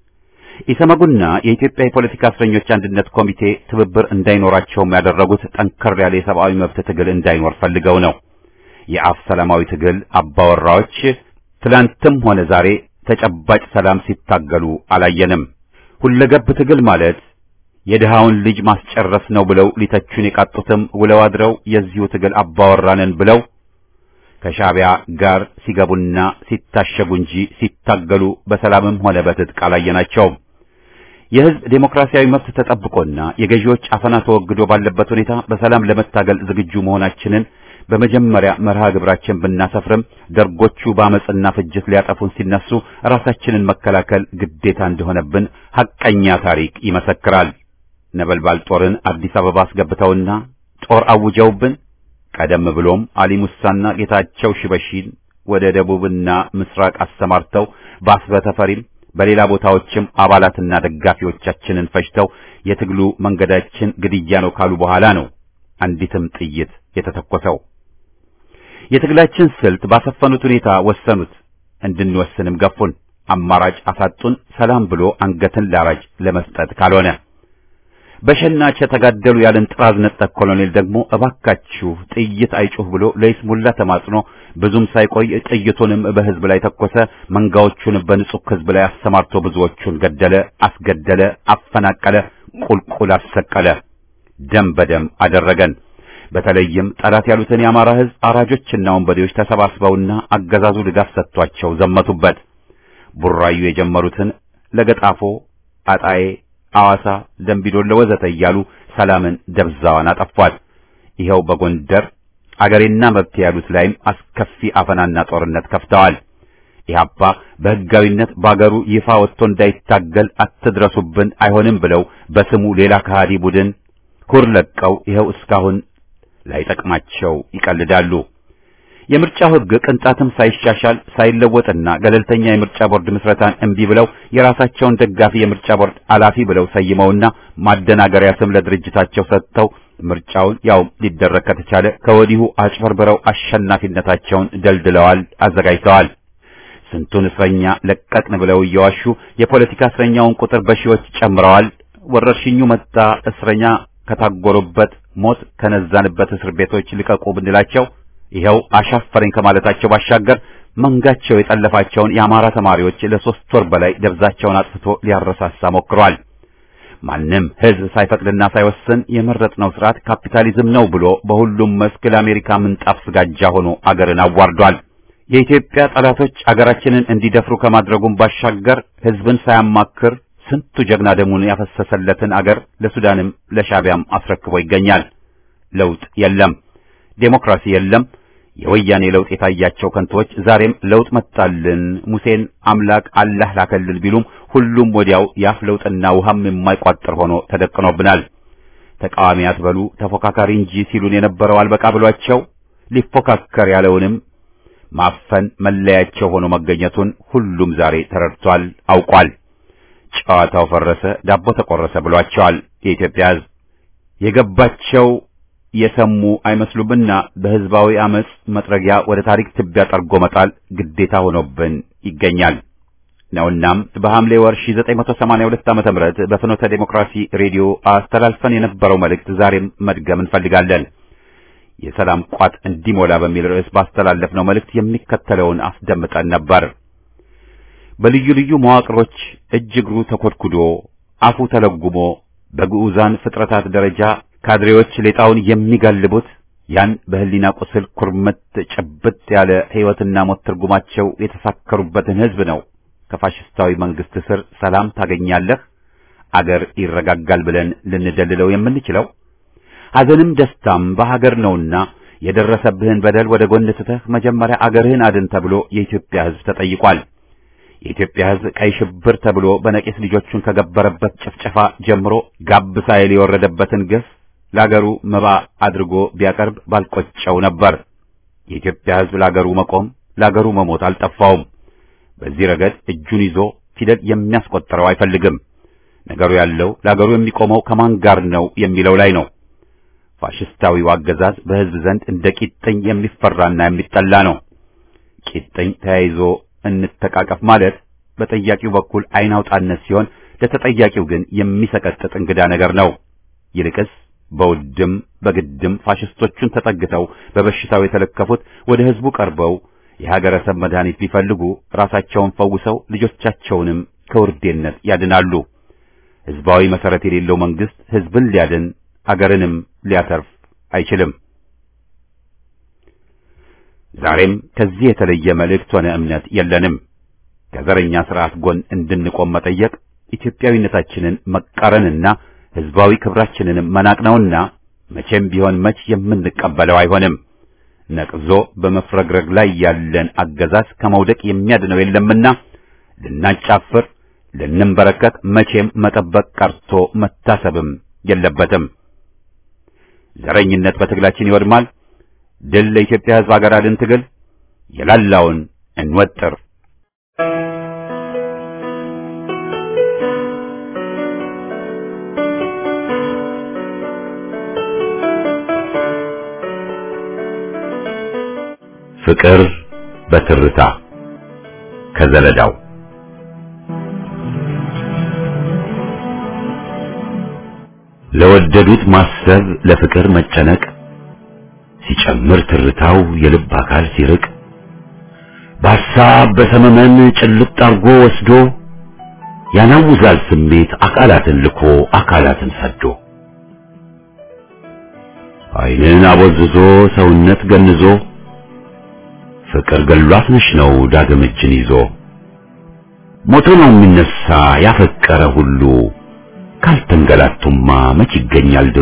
ኢሰመጉና የኢትዮጵያ የፖለቲካ እስረኞች አንድነት ኮሚቴ ትብብር እንዳይኖራቸውም ያደረጉት ጠንከር ያለ የሰብአዊ መብት ትግል እንዳይኖር ፈልገው ነው። የአፍ ሰላማዊ ትግል አባወራዎች ትላንትም ሆነ ዛሬ ተጨባጭ ሰላም ሲታገሉ አላየንም። ሁለገብ ትግል ማለት የድሃውን ልጅ ማስጨረስ ነው ብለው ሊተቹን የቃጡትም ውለው አድረው የዚሁ ትግል አባወራንን ብለው ከሻዕቢያ ጋር ሲገቡና ሲታሸጉ እንጂ ሲታገሉ በሰላምም ሆነ በትጥቅ አላየናቸውም። የሕዝብ ዴሞክራሲያዊ መብት ተጠብቆና የገዢዎች አፈና ተወግዶ ባለበት ሁኔታ በሰላም ለመታገል ዝግጁ መሆናችንን በመጀመሪያ መርሃ ግብራችን ብናሰፍርም ደርጎቹ በአመፅና ፍጅት ሊያጠፉን ሲነሱ ራሳችንን መከላከል ግዴታ እንደሆነብን ሐቀኛ ታሪክ ይመሰክራል። ነበልባል ጦርን አዲስ አበባ አስገብተውና ጦር አውጀውብን ቀደም ብሎም አሊ ሙሳና ጌታቸው ሽበሺን ወደ ደቡብና ምስራቅ አሰማርተው በአስበተፈሪም በሌላ ቦታዎችም አባላትና ደጋፊዎቻችንን ፈጅተው የትግሉ መንገዳችን ግድያ ነው ካሉ በኋላ ነው አንዲትም ጥይት የተተኮሰው። የትግላችን ስልት ባሰፈኑት ሁኔታ ወሰኑት፣ እንድንወስንም ገፉን። አማራጭ አሳጡን። ሰላም ብሎ አንገትን ላራጅ ለመስጠት ካልሆነ በሸናች የተጋደሉ ያለን ጥራዝ ነጠቅ ኮሎኔል ደግሞ እባካችሁ ጥይት አይጩህ ብሎ ለይስሙላ ተማጽኖ ብዙም ሳይቆይ ጥይቱንም በሕዝብ ላይ ተኮሰ። መንጋዎቹን በንጹህ ሕዝብ ላይ አሰማርቶ ብዙዎቹን ገደለ፣ አስገደለ፣ አፈናቀለ፣ ቁልቁል አሰቀለ፣ ደም በደም አደረገን። በተለይም ጠላት ያሉትን የአማራ ሕዝብ አራጆችና ወንበዴዎች ተሰባስበውና አገዛዙ ድጋፍ ሰጥቷቸው ዘመቱበት። ቡራዩ የጀመሩትን ለገጣፎ፣ አጣዬ አዋሳ፣ ደንቢዶሎ ወዘተ እያሉ ሰላምን ደብዛዋን አጠፏል። ይኸው በጎንደር አገሬና መብት ያሉት ላይም አስከፊ አፈናና ጦርነት ከፍተዋል። ኢህአፓ በሕጋዊነት በአገሩ ይፋ ወጥቶ እንዳይታገል አትድረሱብን፣ አይሆንም ብለው በስሙ ሌላ ከሃዲ ቡድን ኩር ለቀው ይኸው እስካሁን ላይጠቅማቸው ይቀልዳሉ። የምርጫው ሕግ ቅንጣትም ሳይሻሻል ሳይለወጥና ገለልተኛ የምርጫ ቦርድ ምስረታን እምቢ ብለው የራሳቸውን ደጋፊ የምርጫ ቦርድ አላፊ ብለው ሰይመውና ማደናገሪያ ስም ለድርጅታቸው ሰጥተው ምርጫውን ያው ሊደረግ ከተቻለ ከወዲሁ አጭበርብረው አሸናፊነታቸውን ደልድለዋል፣ አዘጋጅተዋል። ስንቱን እስረኛ ለቀቅን ብለው እየዋሹ የፖለቲካ እስረኛውን ቁጥር በሺዎች ጨምረዋል። ወረርሽኙ መጣ፣ እስረኛ ከታጎሩበት ሞት ከነዛንበት እስር ቤቶች ልቀቁ ብንላቸው ይኸው አሻፈረኝ ከማለታቸው ባሻገር መንጋቸው የጠለፋቸውን የአማራ ተማሪዎች ለሶስት ወር በላይ ደብዛቸውን አጥፍቶ ሊያረሳሳ ሞክሯል። ማንም ሕዝብ ሳይፈቅድና ሳይወስን የመረጥነው ስርዓት ካፒታሊዝም ነው ብሎ በሁሉም መስክ ለአሜሪካ ምንጣፍ ስጋጃ ሆኖ አገርን አዋርዷል። የኢትዮጵያ ጠላቶች አገራችንን እንዲደፍሩ ከማድረጉም ባሻገር ሕዝብን ሳያማክር ስንቱ ጀግና ደሙን ያፈሰሰለትን አገር ለሱዳንም ለሻቢያም አስረክቦ ይገኛል። ለውጥ የለም፣ ዴሞክራሲ የለም። የወያኔ ለውጥ የታያቸው ከንቶች ዛሬም ለውጥ መጣልን፣ ሙሴን አምላክ አላህ ላከልን ቢሉም ሁሉም ወዲያው የአፍ ለውጥና ውሃም የማይቋጥር ሆኖ ተደቅኖብናል። ተቃዋሚ አትበሉ ተፎካካሪ እንጂ ሲሉን የነበረው አልበቃ ብሏቸው ሊፎካከር ያለውንም ማፈን መለያቸው ሆኖ መገኘቱን ሁሉም ዛሬ ተረድቷል፣ አውቋል። ጨዋታው ፈረሰ፣ ዳቦ ተቆረሰ ብሏቸዋል። የኢትዮጵያ ሕዝብ የገባቸው የሰሙ አይመስሉምና በህዝባዊ አመጽ መጥረጊያ ወደ ታሪክ ትቢያ ጠርጎ መጣል ግዴታ ሆኖብን ይገኛል ነውናም በሐምሌ ወር 1982 ዓ.ም በፍኖተ ዴሞክራሲ ሬዲዮ አስተላልፈን የነበረው መልእክት ዛሬም መድገም እንፈልጋለን። የሰላም ቋጥ እንዲሞላ በሚል ርዕስ ባስተላለፍነው መልእክት የሚከተለውን አስደምጠን ነበር። በልዩ ልዩ መዋቅሮች እጅ እግሩ ተኮድኩዶ አፉ ተለጉሞ በግዑዛን ፍጥረታት ደረጃ ካድሬዎች ሌጣውን የሚጋልቡት ያን በህሊና ቁስል ኩርምት ጭብጥ ያለ ሕይወትና ሞት ትርጉማቸው የተሳከሩበትን ሕዝብ ነው ከፋሽስታዊ መንግስት ስር ሰላም ታገኛለህ፣ አገር ይረጋጋል ብለን ልንደልለው የምንችለው ሐዘንም ደስታም በሀገር ነውና የደረሰብህን በደል ወደ ጎን ትተህ መጀመሪያ አገርህን አድን ተብሎ የኢትዮጵያ ሕዝብ ተጠይቋል። የኢትዮጵያ ሕዝብ ቀይ ሽብር ተብሎ በነቂስ ልጆቹን ከገበረበት ጭፍጨፋ ጀምሮ ጋብ ሳይል የወረደበትን ግፍ ለአገሩ መባ አድርጎ ቢያቀርብ ባልቆጨው ነበር። የኢትዮጵያ ሕዝብ ለአገሩ መቆም ለአገሩ መሞት አልጠፋውም። በዚህ ረገድ እጁን ይዞ ፊደል የሚያስቆጥረው አይፈልግም። ነገሩ ያለው ለአገሩ የሚቆመው ከማን ጋር ነው የሚለው ላይ ነው። ፋሽስታዊው አገዛዝ በሕዝብ ዘንድ እንደ ቂጥኝ የሚፈራና የሚጠላ ነው። ቂጥኝ ተያይዞ እንተቃቀፍ ማለት በጠያቂው በኩል ዓይን አውጣነት ሲሆን ለተጠያቂው ግን የሚሰቀጥጥ እንግዳ ነገር ነው። ይልቅስ በውድም በግድም ፋሽስቶቹን ተጠግተው በበሽታው የተለከፉት ወደ ሕዝቡ ቀርበው የሀገረሰብ መድኃኒት ቢፈልጉ ራሳቸውን ፈውሰው ልጆቻቸውንም ከውርዴነት ያድናሉ። ሕዝባዊ መሰረት የሌለው መንግስት ሕዝብን ሊያድን አገርንም ሊያተርፍ አይችልም። ዛሬም ከዚህ የተለየ መልእክት ሆነ እምነት የለንም። ከዘረኛ ስርዓት ጎን እንድንቆም መጠየቅ ኢትዮጵያዊነታችንን መቃረንና ሕዝባዊ ክብራችንንም መናቅ ነውና መቼም ቢሆን መች የምንቀበለው አይሆንም። ነቅዞ በመፍረግረግ ላይ ያለን አገዛዝ ከመውደቅ የሚያድነው የለምና ልናጫፍር፣ ልንንበረከክ መቼም መጠበቅ ቀርቶ መታሰብም የለበትም። ዘረኝነት በትግላችን ይወድማል። ድል ለኢትዮጵያ ሕዝብ አገር አድን ትግል የላላውን እንወጥር። ፍቅር በትርታ ከዘለዳው ለወደዱት ማሰብ ለፍቅር መጨነቅ ሲጨምር ትርታው የልብ አካል ሲርቅ በሐሳብ በሰመመን ጭልጥ አርጎ ወስዶ ያናውዛል ስሜት አካላትን ልኮ አካላትን ሰዶ ዓይንን አቦዝዞ ሰውነት ገንዞ ፍቅር ገሏት ነሽ ነው ዳግም እጅን ይዞ ሞቶ ነው የሚነሳ ያፈቀረ ሁሉ ካልተንገላቱማ መች ይገኛል ድሉ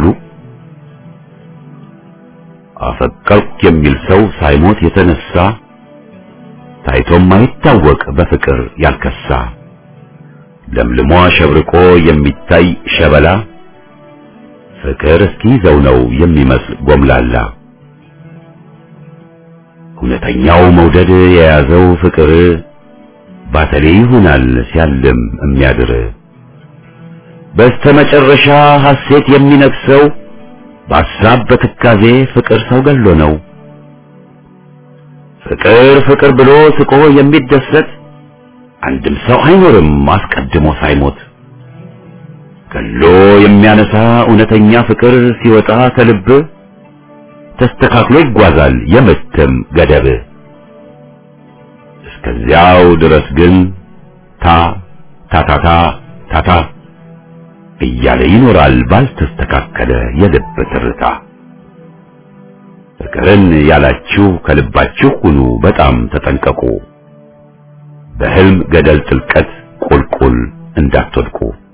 አፈቀርኩ የሚል ሰው ሳይሞት የተነሳ ታይቶም አይታወቅ በፍቅር ያልከሳ ለምልሞ አሸብርቆ የሚታይ ሸበላ ፍቅር እስኪይዘው ነው የሚመስል ጎምላላ እውነተኛው መውደድ የያዘው ፍቅር ባተሌ ይሆናል ሲያልም የሚያድር በስተመጨረሻ ሐሴት የሚነግሰው በሐሳብ በትካዜ ፍቅር ሰው ገሎ ነው። ፍቅር ፍቅር ብሎ ስቆ የሚደሰት አንድም ሰው አይኖርም አስቀድሞ ሳይሞት። ገሎ የሚያነሳ እውነተኛ ፍቅር ሲወጣ ከልብ ተስተካክሎ ይጓዛል የምትም ገደብ። እስከዚያው ድረስ ግን ታ ታታታ ታታ እያለ ይኖራል ባልተስተካከለ የልብ ትርታ። ፍቅርን ያላችሁ ከልባችሁ ሁኑ በጣም ተጠንቀቁ፣ በህልም ገደል ጥልቀት ቁልቁል እንዳትወድቁ።